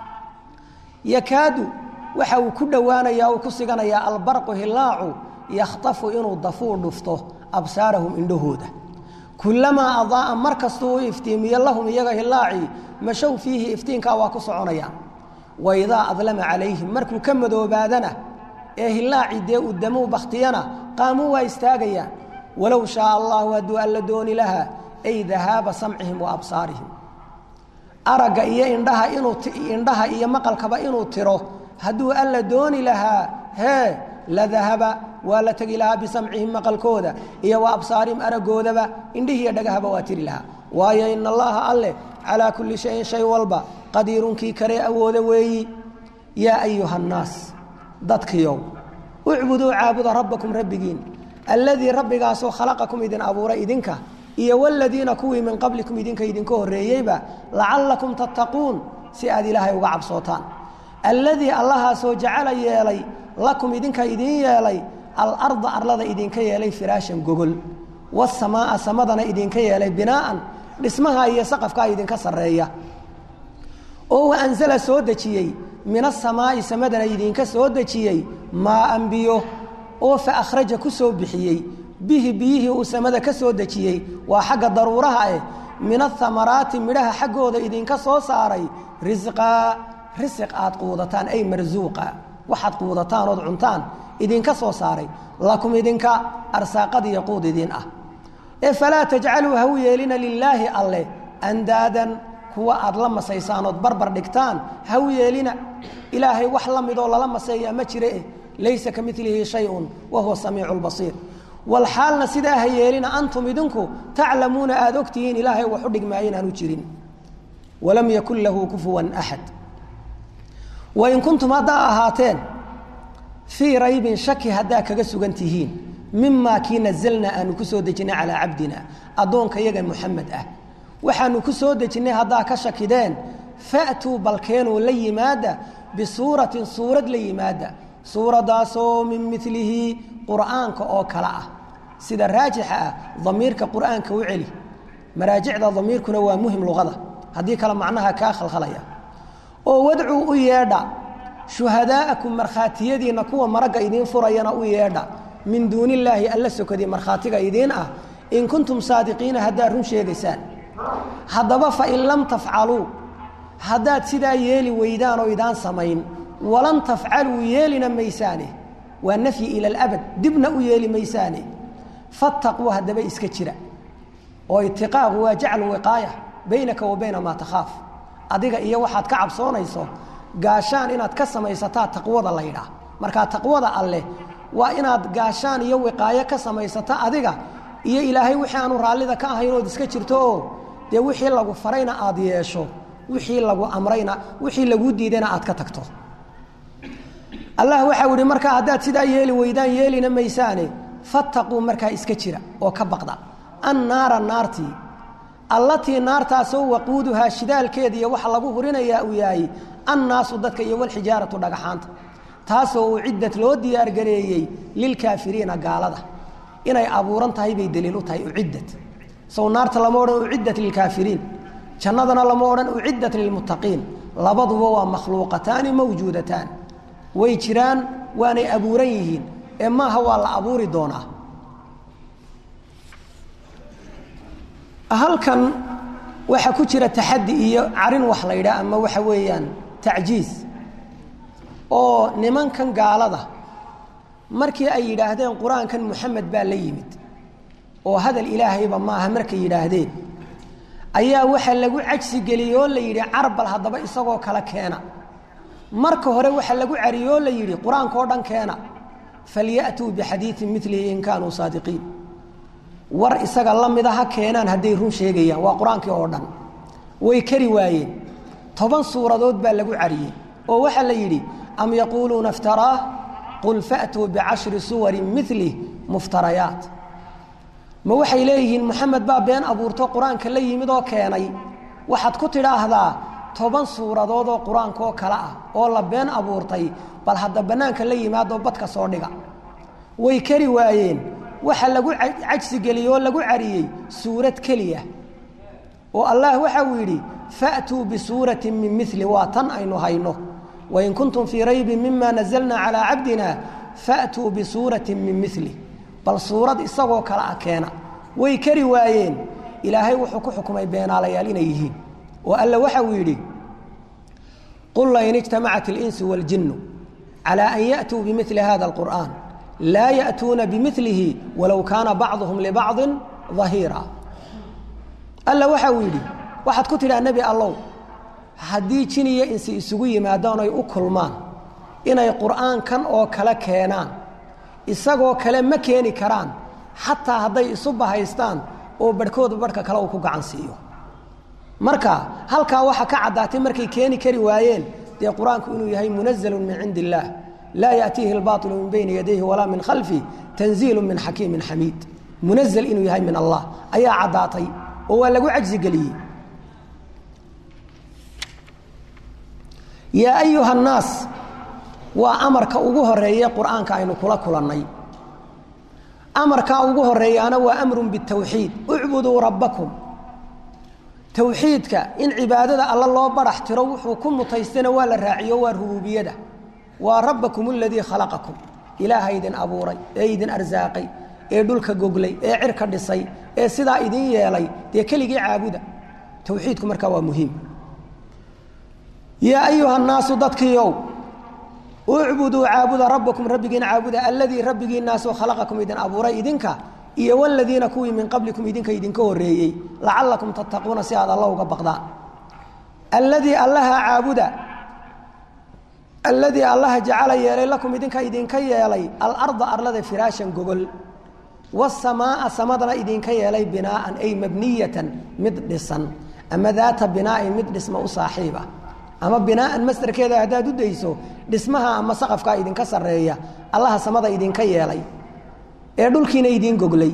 yakaadu waxa uu ku dhowaanayaa uu ku siganayaa albarqu hilaacu yakhtafu inuu dafuu dhufto absaarahum indhahooda kulamaa adaaa mar kastuu u iftiimiyo lahum iyaga hilaacii mashow fiihi iftiinkaa waa ku soconayaan waidaa adlama calayhim markuu ka madoobaadana ee hilaacii dee uu damuu bakhtiyana qaamuu waa istaagayaan walow shaaa allahu hadduu alla dooni lahaa ay dahaaba samcihim wa absaarihim aragga iyo indhaha inuu indhaha iyo maqalkaba inuu tiro hadduu alla dooni lahaa hee la dahaba waa la tegi lahaa bisamcihim maqalkooda iyo wa absaarihim araggoodaba indhihiiyo dhagahaba waa tiri lahaa waayo ina allaha alleh calaa kulli shayin shay walba qadiirunkii karee awooda weeyi yaa ayuha annaas dadkiyow ucbuduu caabuda rabbakum rabbigiin alladii rabbigaasoo khalaqakum idin abuuray idinka iyo wladiina kuwii min qablikum idinka idinka horeeyeyba lacallakum tattaquun si aad ilaahay uga cabsootaan alladii allahaasoo jacala yeelay lakum idinka idiin yeelay alarda arlada idinka yeelay firaashan gogol wasamaa'a samadana idinka yeelay binaa'an dhismaha iyo saqafkaa idinka sarreeya oo wa anzala soo dejiyey min asamaa'i samadana idinka soo dejiyey maaan biyo oo fa akhraja ku soo bixiyey bihi biyihii uu samada ka soo dejiyey waa xagga daruuraha eh min ahamaraati midhaha xaggooda idinka soo saaray risqaa risiq aad quudataan ay marsuuqa waxaad quudataan ood cuntaan idinka soo saaray lakum idinka arsaaqadiiyo quud idin ah ee falaa tajcaluu ha u yeelina lilaahi alleh andaadan kuwa aad la masaysaan ood barbar dhigtaan ha u yeelina ilaahay wax la midoo lala maseeyaa ma jire eh laysa ka milihi shayun wa huwa samiicu lbasiir walxaalna sidaa ha yeelina antum idinku taclamuuna aada ogtihiin ilaahay wax u dhigmaayo inaanu jirin walam yakun lahu kufuwan axad wain kuntum haddaa ahaateen fii raybin shaki haddaa kaga sugan tihiin mimaa kii nazalnaa aanu ku soo dejinay calaa cabdina addoonka yaga muxamed ah waxaanu ku soo dejinnay haddaa ka shakideen fa'tuu balkeenuu la yimaada bisuuratin suurad la yimaada suuradaasoo min milihi qur'aanka oo kale ah sida raajixa ah damiirka qur'aanka u celi maraajicda damiirkuna waa muhim luqada haddii kale macnaha kaa khalkhalaya oo wadcuu u yeedha shuhadaa'akum markhaatiyadiinna kuwa maragga idiin furayana u yeedha min duuni illaahi alla sokadii markhaatiga idiin ah in kuntum saadiqiina haddaad run sheegaysaan haddaba fain lam tafcaluu haddaad sidaa yeeli weydaan oo idaan samayn walan tafcaluu yeelina maysaane waa nafyi ila alabad dibna u yeeli maysaane fattaquu haddaba iska jira oo itiqaaqu waa jaclu wiqaaya baynaka wa bayna maa takhaaf adiga iyo waxaad ka cabsoonayso gaashaan inaad ka samaysataa taqwada la ydhaah markaa taqwada alleh waa inaad gaashaan iyo wiqaayo ka samaysato adiga iyo ilaahay wixii aanu raallida ka ahayn ood iska jirto oo dee wixii lagu farayna aad yeesho wixii lagu amrayna wixii laguu diidayna aad ka tagto allah waxau ihi markaa haddaad sidaa yeeli weydaan yeelina maysaane fattaquu markaa iska jira oo ka baqda annaara naartii allatii naartaasoo waquuduhaa shidaalkeeda iyo waxa lagu hurinayaa uu yahay annaasu dadka iyo walxijaaratu dhagaxaanta taasoo uu ciddad loo diyaargareeyey lilkaafiriina gaalada inay abuuran tahay bay daliil u tahay uciddad sow naarta lama odhan uciddat lilkaafiriin jannadana lama odhan uciddat lilmuttaqiin labaduba waa makhluuqataani mawjuudataan way jiraan waanay abuuran yihiin ee maaha waa la abuuri doonaa halkan waxaa ku jira taxaddi iyo carin wax la ydhaah ama waxa weeyaan tacjiiz oo nimankan gaalada markii ay yidhaahdeen qur-aankan muxamed baa la yimid oo hadal ilaahayba maaha markay yidhaahdeen ayaa waxaa lagu cajsi geliyey oo la yidhi carbal haddaba isagoo kale keena marka hore waxaa lagu cariyey oo la yidhi qur-aanka oo dhan keena falyaأtuu bixadiiثin milihi in kaanuu saadiqiin war isaga la mida ha keenaan hadday run sheegayaan waa qur-aankii oo dhan way kari waayeen toban suuradood baa lagu cariyey oo waxaa la yidhi am yaquuluuna اftaraah qul fa'tuu bicashri suwarin milih muftarayaat ma waxay leeyihiin moxamed baa been abuurto qur-aanka la yimid oo keenay waxaad ku tidhaahdaa toban suuradood oo qur-aanka oo kale ah oo la been abuurtay bal hadda bannaanka la yimaadoo badka soo dhiga way kari waayeen waxa lagu cajsigeliyey oo lagu cariyey suurad keliya oo allah waxa uu yidhi fa'tuu bisuuratin min mili waa tan aynu hayno wain kuntum fii raybin mima nazalna calaa cabdina fa'tuu bisuuratin min mili bal suurad isagoo kale ah keena way kari waayeen ilaahay wuxuu ku xukumay beenaalayaal inay yihiin oo alla waxa uu yidhi qul lain ijtamacat اlinsu wاljinu calى an yaأtuu bimili hada اlqur'an laa yaأtuuna bimilihi walow kaana bacduhum libacضi ظahiira alla waxa uu yidhi waxaad ku tidhaha nebi allow haddii jin iyo insi isugu yimaadaan oy u kulmaan inay qur'aankan oo kale keenaan isagoo kale ma keeni karaan xataa hadday isu bahaystaan oo barhkooda barhka kale uu ku gacan siiyo marka halkaa waxaa ka caddaatay markay keeni kari waayeen dee qur-aanku inuu yahay munazalun min cindi illaah laa yaأtiihi اlbaطilu min bayni yadayhi walaa min khalfi tanziilu min xakiimin xamiid munazl inuu yahay min allah ayaa caddaatay oo waa lagu cajsi geliyey yaa ayuha annaas waa amarka ugu horeeye qur-aanka aynu kula kulannay amarkaa ugu horeeyaana waa amrun bitawxiid ucbuduu rabbakum towxiidka in cibaadada alla loo barax tiro wuxuu ku mutaystana waa la raaciyo waa rubuubiyada waa rabbakum aladii khalaqakum ilaaha idin abuuray ee idin arsaaqay ee dhulka goglay ee cirka dhisay ee sidaa idin yeelay dee keligii caabuda towxiidku markaa waa muhiim yaa ayuha nnaasu dadkiiow ucbuduu caabuda rabbakum rabbigiin caabuda alladii rabbigiinaasoo khalaqakum idin abuuray idinka iyo wladiina kuwii min qablikum idinka idinka horeeyey lacalakum tattaquuna si aad alla uga baqdaan alladii allaha caabuda alladii allaha jacala yeelay lakum idinka idinka yeelay alarda arlada firaashan gogol wasamaaa samadana idinka yeelay binaaan ay mabniyatan mid dhisan ama daata binaain mid dhisma u saaxiiba ama binaaan masdarkeeda haddaad u dayso dhismaha ama saqafkaa idinka sarreeya allaha samada idinka yeelay ee dhulkiina idiin goglay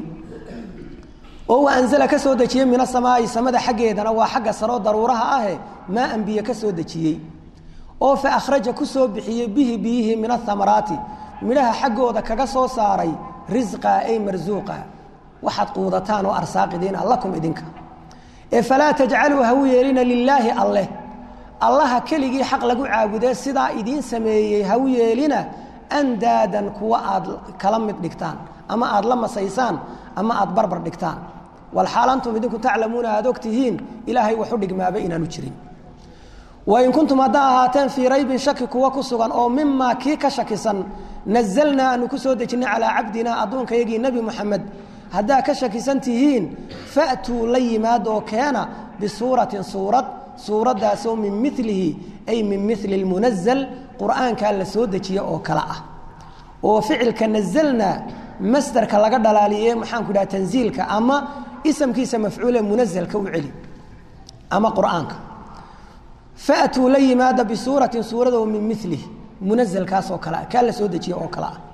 oo wa anzala ka soo dejiyey min asamaa'i samada xaggeedana waa xagga saroo daruuraha ahe maa anbiye ka soo dejiyey oo fa akhraja ku soo bixiyey bihi biyihii min ahamaraati midhaha xaggooda kaga soo saaray risqa ay marsuuqa waxaad quudataan oo arsaaqidiina lakum idinka ee falaa tajcaluu ha u yeelina lilaahi alleh allaha keligii xaq lagu caabudee sidaa idiin sameeyey ha u yeelina andaadan kuwa aad kala mid dhigtaan ama aad la masaysaan ama aad barbar dhigtaan walxaal antum idinku taclamuuna aad og tihiin ilaahay waxu dhigmaaba inaanu jirin wain kuntum haddaa ahaateen fii raybin shaki kuwa ku sugan oo mimaa kii ka shakisan nazalnaa aanu ku soo dejinay calaa cabdinaa addoonkayagii nebi moxamed haddaa ka shakisan tihiin fa'tuu la yimaad oo keena bisuuratin suurad suuraddaasoo min milihi ay min mili lmunazal qur'aankaa la soo dejiye oo kale ah oo ficilka nazalna masderka laga dhalaaliye maxaanku dhaha tanziilka ama isamkiisa mafcuule munazalka u celi ama qur'aanka faatuu la yimaada bisuuratin suurado min milih munazalkaas oo kale ah kaa la soo dejiye oo kale ah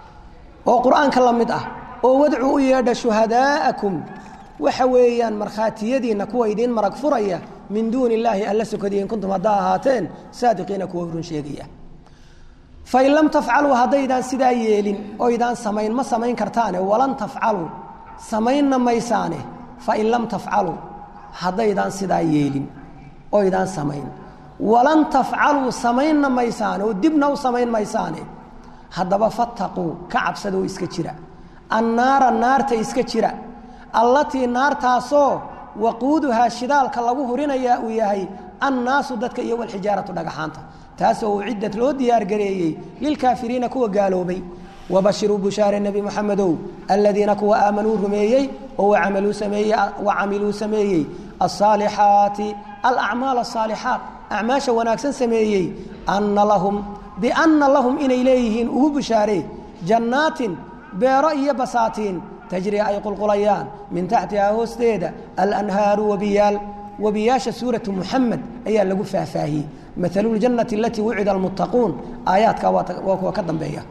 oo qur'aanka la mid ah oo wadcuu u yeedha shuhadaa'akum waxa weeyaan markhaatiyadiinna kuwa idiin marag furaya min duuni illaahi alla sokadiya in kuntum haddaa ahaateen saadiqiina kuwa run sheegaya fain lam tafcaluu haddaydaan sidaa yeelin oydaan samayn ma samayn kartaane walan tafcaluu samaynna maysaane fain lam tafcaluu haddaydaan sidaa yeelin oydaan samayn walan tafcaluu samaynna maysaane oo dibna u samayn maysaane haddaba fattaquu ka cabsadoo iska jira annaara naarta iska jira allatii naartaasoo waquuduhaa shidaalka lagu hurinayaa uu yahay annaasu dadka iyo walxijaaratu dhagaxaanta taasoo uu ciddad loo diyaargareeyey lilkaafiriina kuwa gaaloobay wabashiruu bushaare nebi moxamedow aladiina kuwa aamanuu rumeeyey oo wacamiluu sameeyey asaalixaati alacmaal asaalixaat acmaasha wanaagsan sameeyey anna lahum bianna lahum inay leeyihiin ugu bushaare jannaatin beero iyo basaatiin tajri ay qulqulayaan min taxtihaa hoosteeda alanhaaru wabiyaal wabiyaasha suuratu muxamed ayaa lagu faahfaahiyey maalu ljannati alatii wucida almuttaquun aayaadka waa kuwa ka dambeeya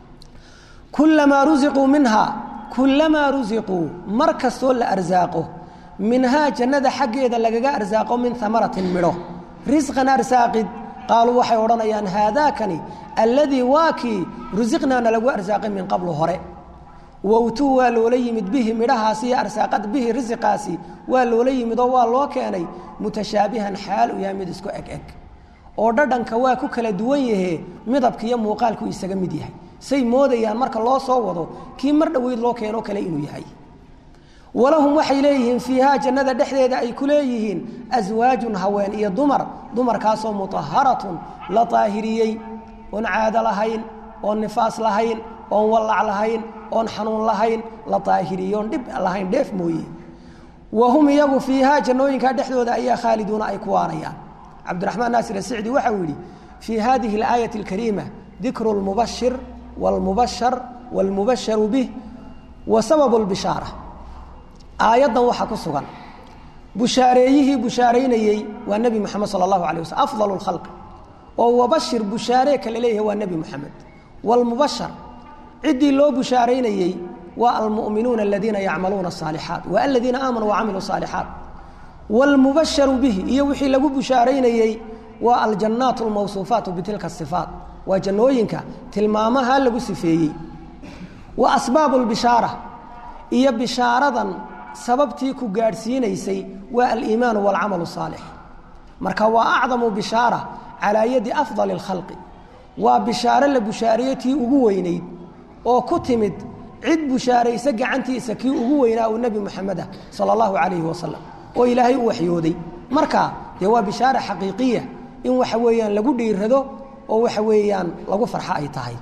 kulamaa rusiquu minhaa kulamaa rusiquu mar kastoo la arsaaqo minhaa jannada xaggeeda lagaga arsaaqo min amaratin midho risqan arsaaqid qaaluu waxay odhanayaan haadaakani alladii waa kii rusiqnaana lagu arsaaqay min qablu hore wowtuu waa loola yimid bihi midhahaasi iyo arsaaqad bihi risiqaasi waa loola yimid oo waa loo keenay mutashaabihan xaal u yahay mid isku eg eg oo dhadhanka waa ku kala duwan yahe midabka iyo muuqaalku isaga mid yahay say moodayaan marka loo soo wado kii mar dhoweyd loo keenoo kale inuu yahay walahum waxay leeyihiin fiihaa jannada dhexdeeda ay ku leeyihiin aswaajun haween iyo dumar dumarkaasoo mutaharatun la daahiriyey oon caado lahayn oon nifaas lahayn oon wallac lahayn oon xanuun lahayn la daahiriye oon dhib lahayn dheef mooye wa hum iyagu fiihaa jannooyinkaa dhexdooda ayaa khaaliduuna ay ku waarayaan cabdiraxmaan naasir asicdi waxau yidhi fii hadihi alaayati alkariima dikru lmubashir wاlmubashar wاlmubasharu bih wa sababu lbishaara aayaddan waxaa ku sugan bushaareeyihii bushaaraynayey waa nebi moxamed sala allahu alay waslm afdal اlkhalq oo wabashir bushaaree kale leeyahay waa nebi moxamed wاlmubashar ciddii loo bushaaraynayey waa almu'minuuna aladiina yacmaluuna الصaalixaat wa aladiina aamanuu wacamiluu صaalixaat wاlmubasharu bihi iyo wixii lagu bushaaraynayey waa aljannaat almawsuufaatu bitilka sifaat waa jannooyinka tilmaamaha lagu sifeeyey wa asbaabu lbishaara iyo bishaaradan sababtii ku gaadhsiinaysay waa aliimaanu walcamalu saalix marka waa acdamu bishaara calaa yadi afdali اlkhalqi waa bishaaro la bushaariyo tii ugu weynayd oo ku timid cid bushaaraysa gacantiisa kii ugu weynaa uu nebi moxameda sala allahu calayhi wasalam oo ilaahay u waxyooday marka dee waa bishaara xaqiiqiya in waxa weeyaan lagu dhiirado oo waxa weeyaan lagu farxo ay tahay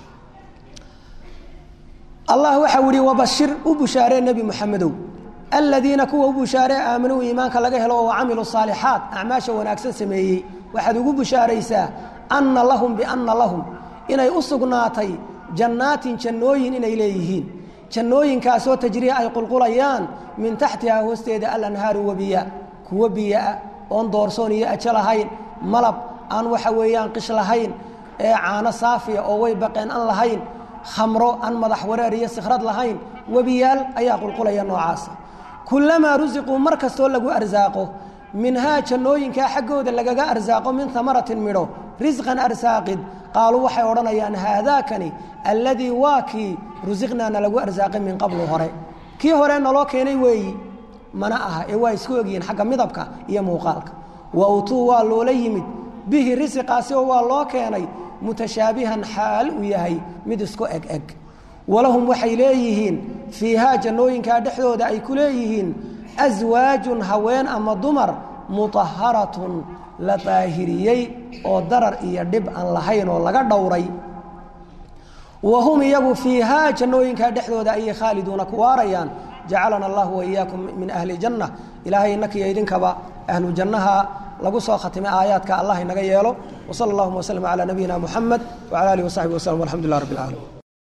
allah waxau ihi wabashir u bushaaree nebi moxamedow aladiina kuwa u bushaaree aamanuu iimaanka laga helo oo camiluu saalixaat acmaasha wanaagsan sameeyey waxaad ugu bushaaraysaa anna lahum bianna lahum inay u sugnaatay jannaatin jannooyin inay leeyihiin jannooyinkaasoo tajrii ay qulqulayaan min taxtihaa hoosteeda alanhaaru wabiya kuwo biyoah oon doorsoon iyo ajo lahayn malab aan waxa weeyaan qish lahayn ee caano saafiya oo way baqeen aan lahayn khamro aan madax wareer iyo sikhrad lahayn webiyaal ayaa qulqulaya noocaasa kullamaa rusiquu mar kastoo lagu arsaaqo minhaa jannooyinkaa xaggooda lagaga arsaaqo min amaratin midho risqan arsaaqid qaaluu waxay odhanayaan haadaakani alladii waa kii rusiqnaana lagu arsaaqay min qablu hore kii hore naloo keenay weeyi mana aha ee waa isku ogyihiin xagga midabka iyo muuqaalka wa utuu waa loola yimid bihi risiqaasi oo waa loo keenay mutashaabihan xaal uu yahay mid isku eg eg walahum waxay leeyihiin fiihaa jannooyinkaa dhexdooda ay ku leeyihiin aswaajun haween ama dumar mutaharatun la daahiriyey oo darar iyo dhib aan lahayn oo laga dhowray wa hum iyagu fiihaa jannooyinkaa dhexdooda ayay khaaliduuna ku waarayaan jacalana allahu waiyaakum min ahli janna ilaahay inakiyo idinkaba ahlu jannaha lagu soo khatimay aayaadka allah inaga yeelo wsala allahuma waslm calaa nabiyina muxamed wcala alihi wasaxbi waslm alxamdu lilah rab اlcaalamiin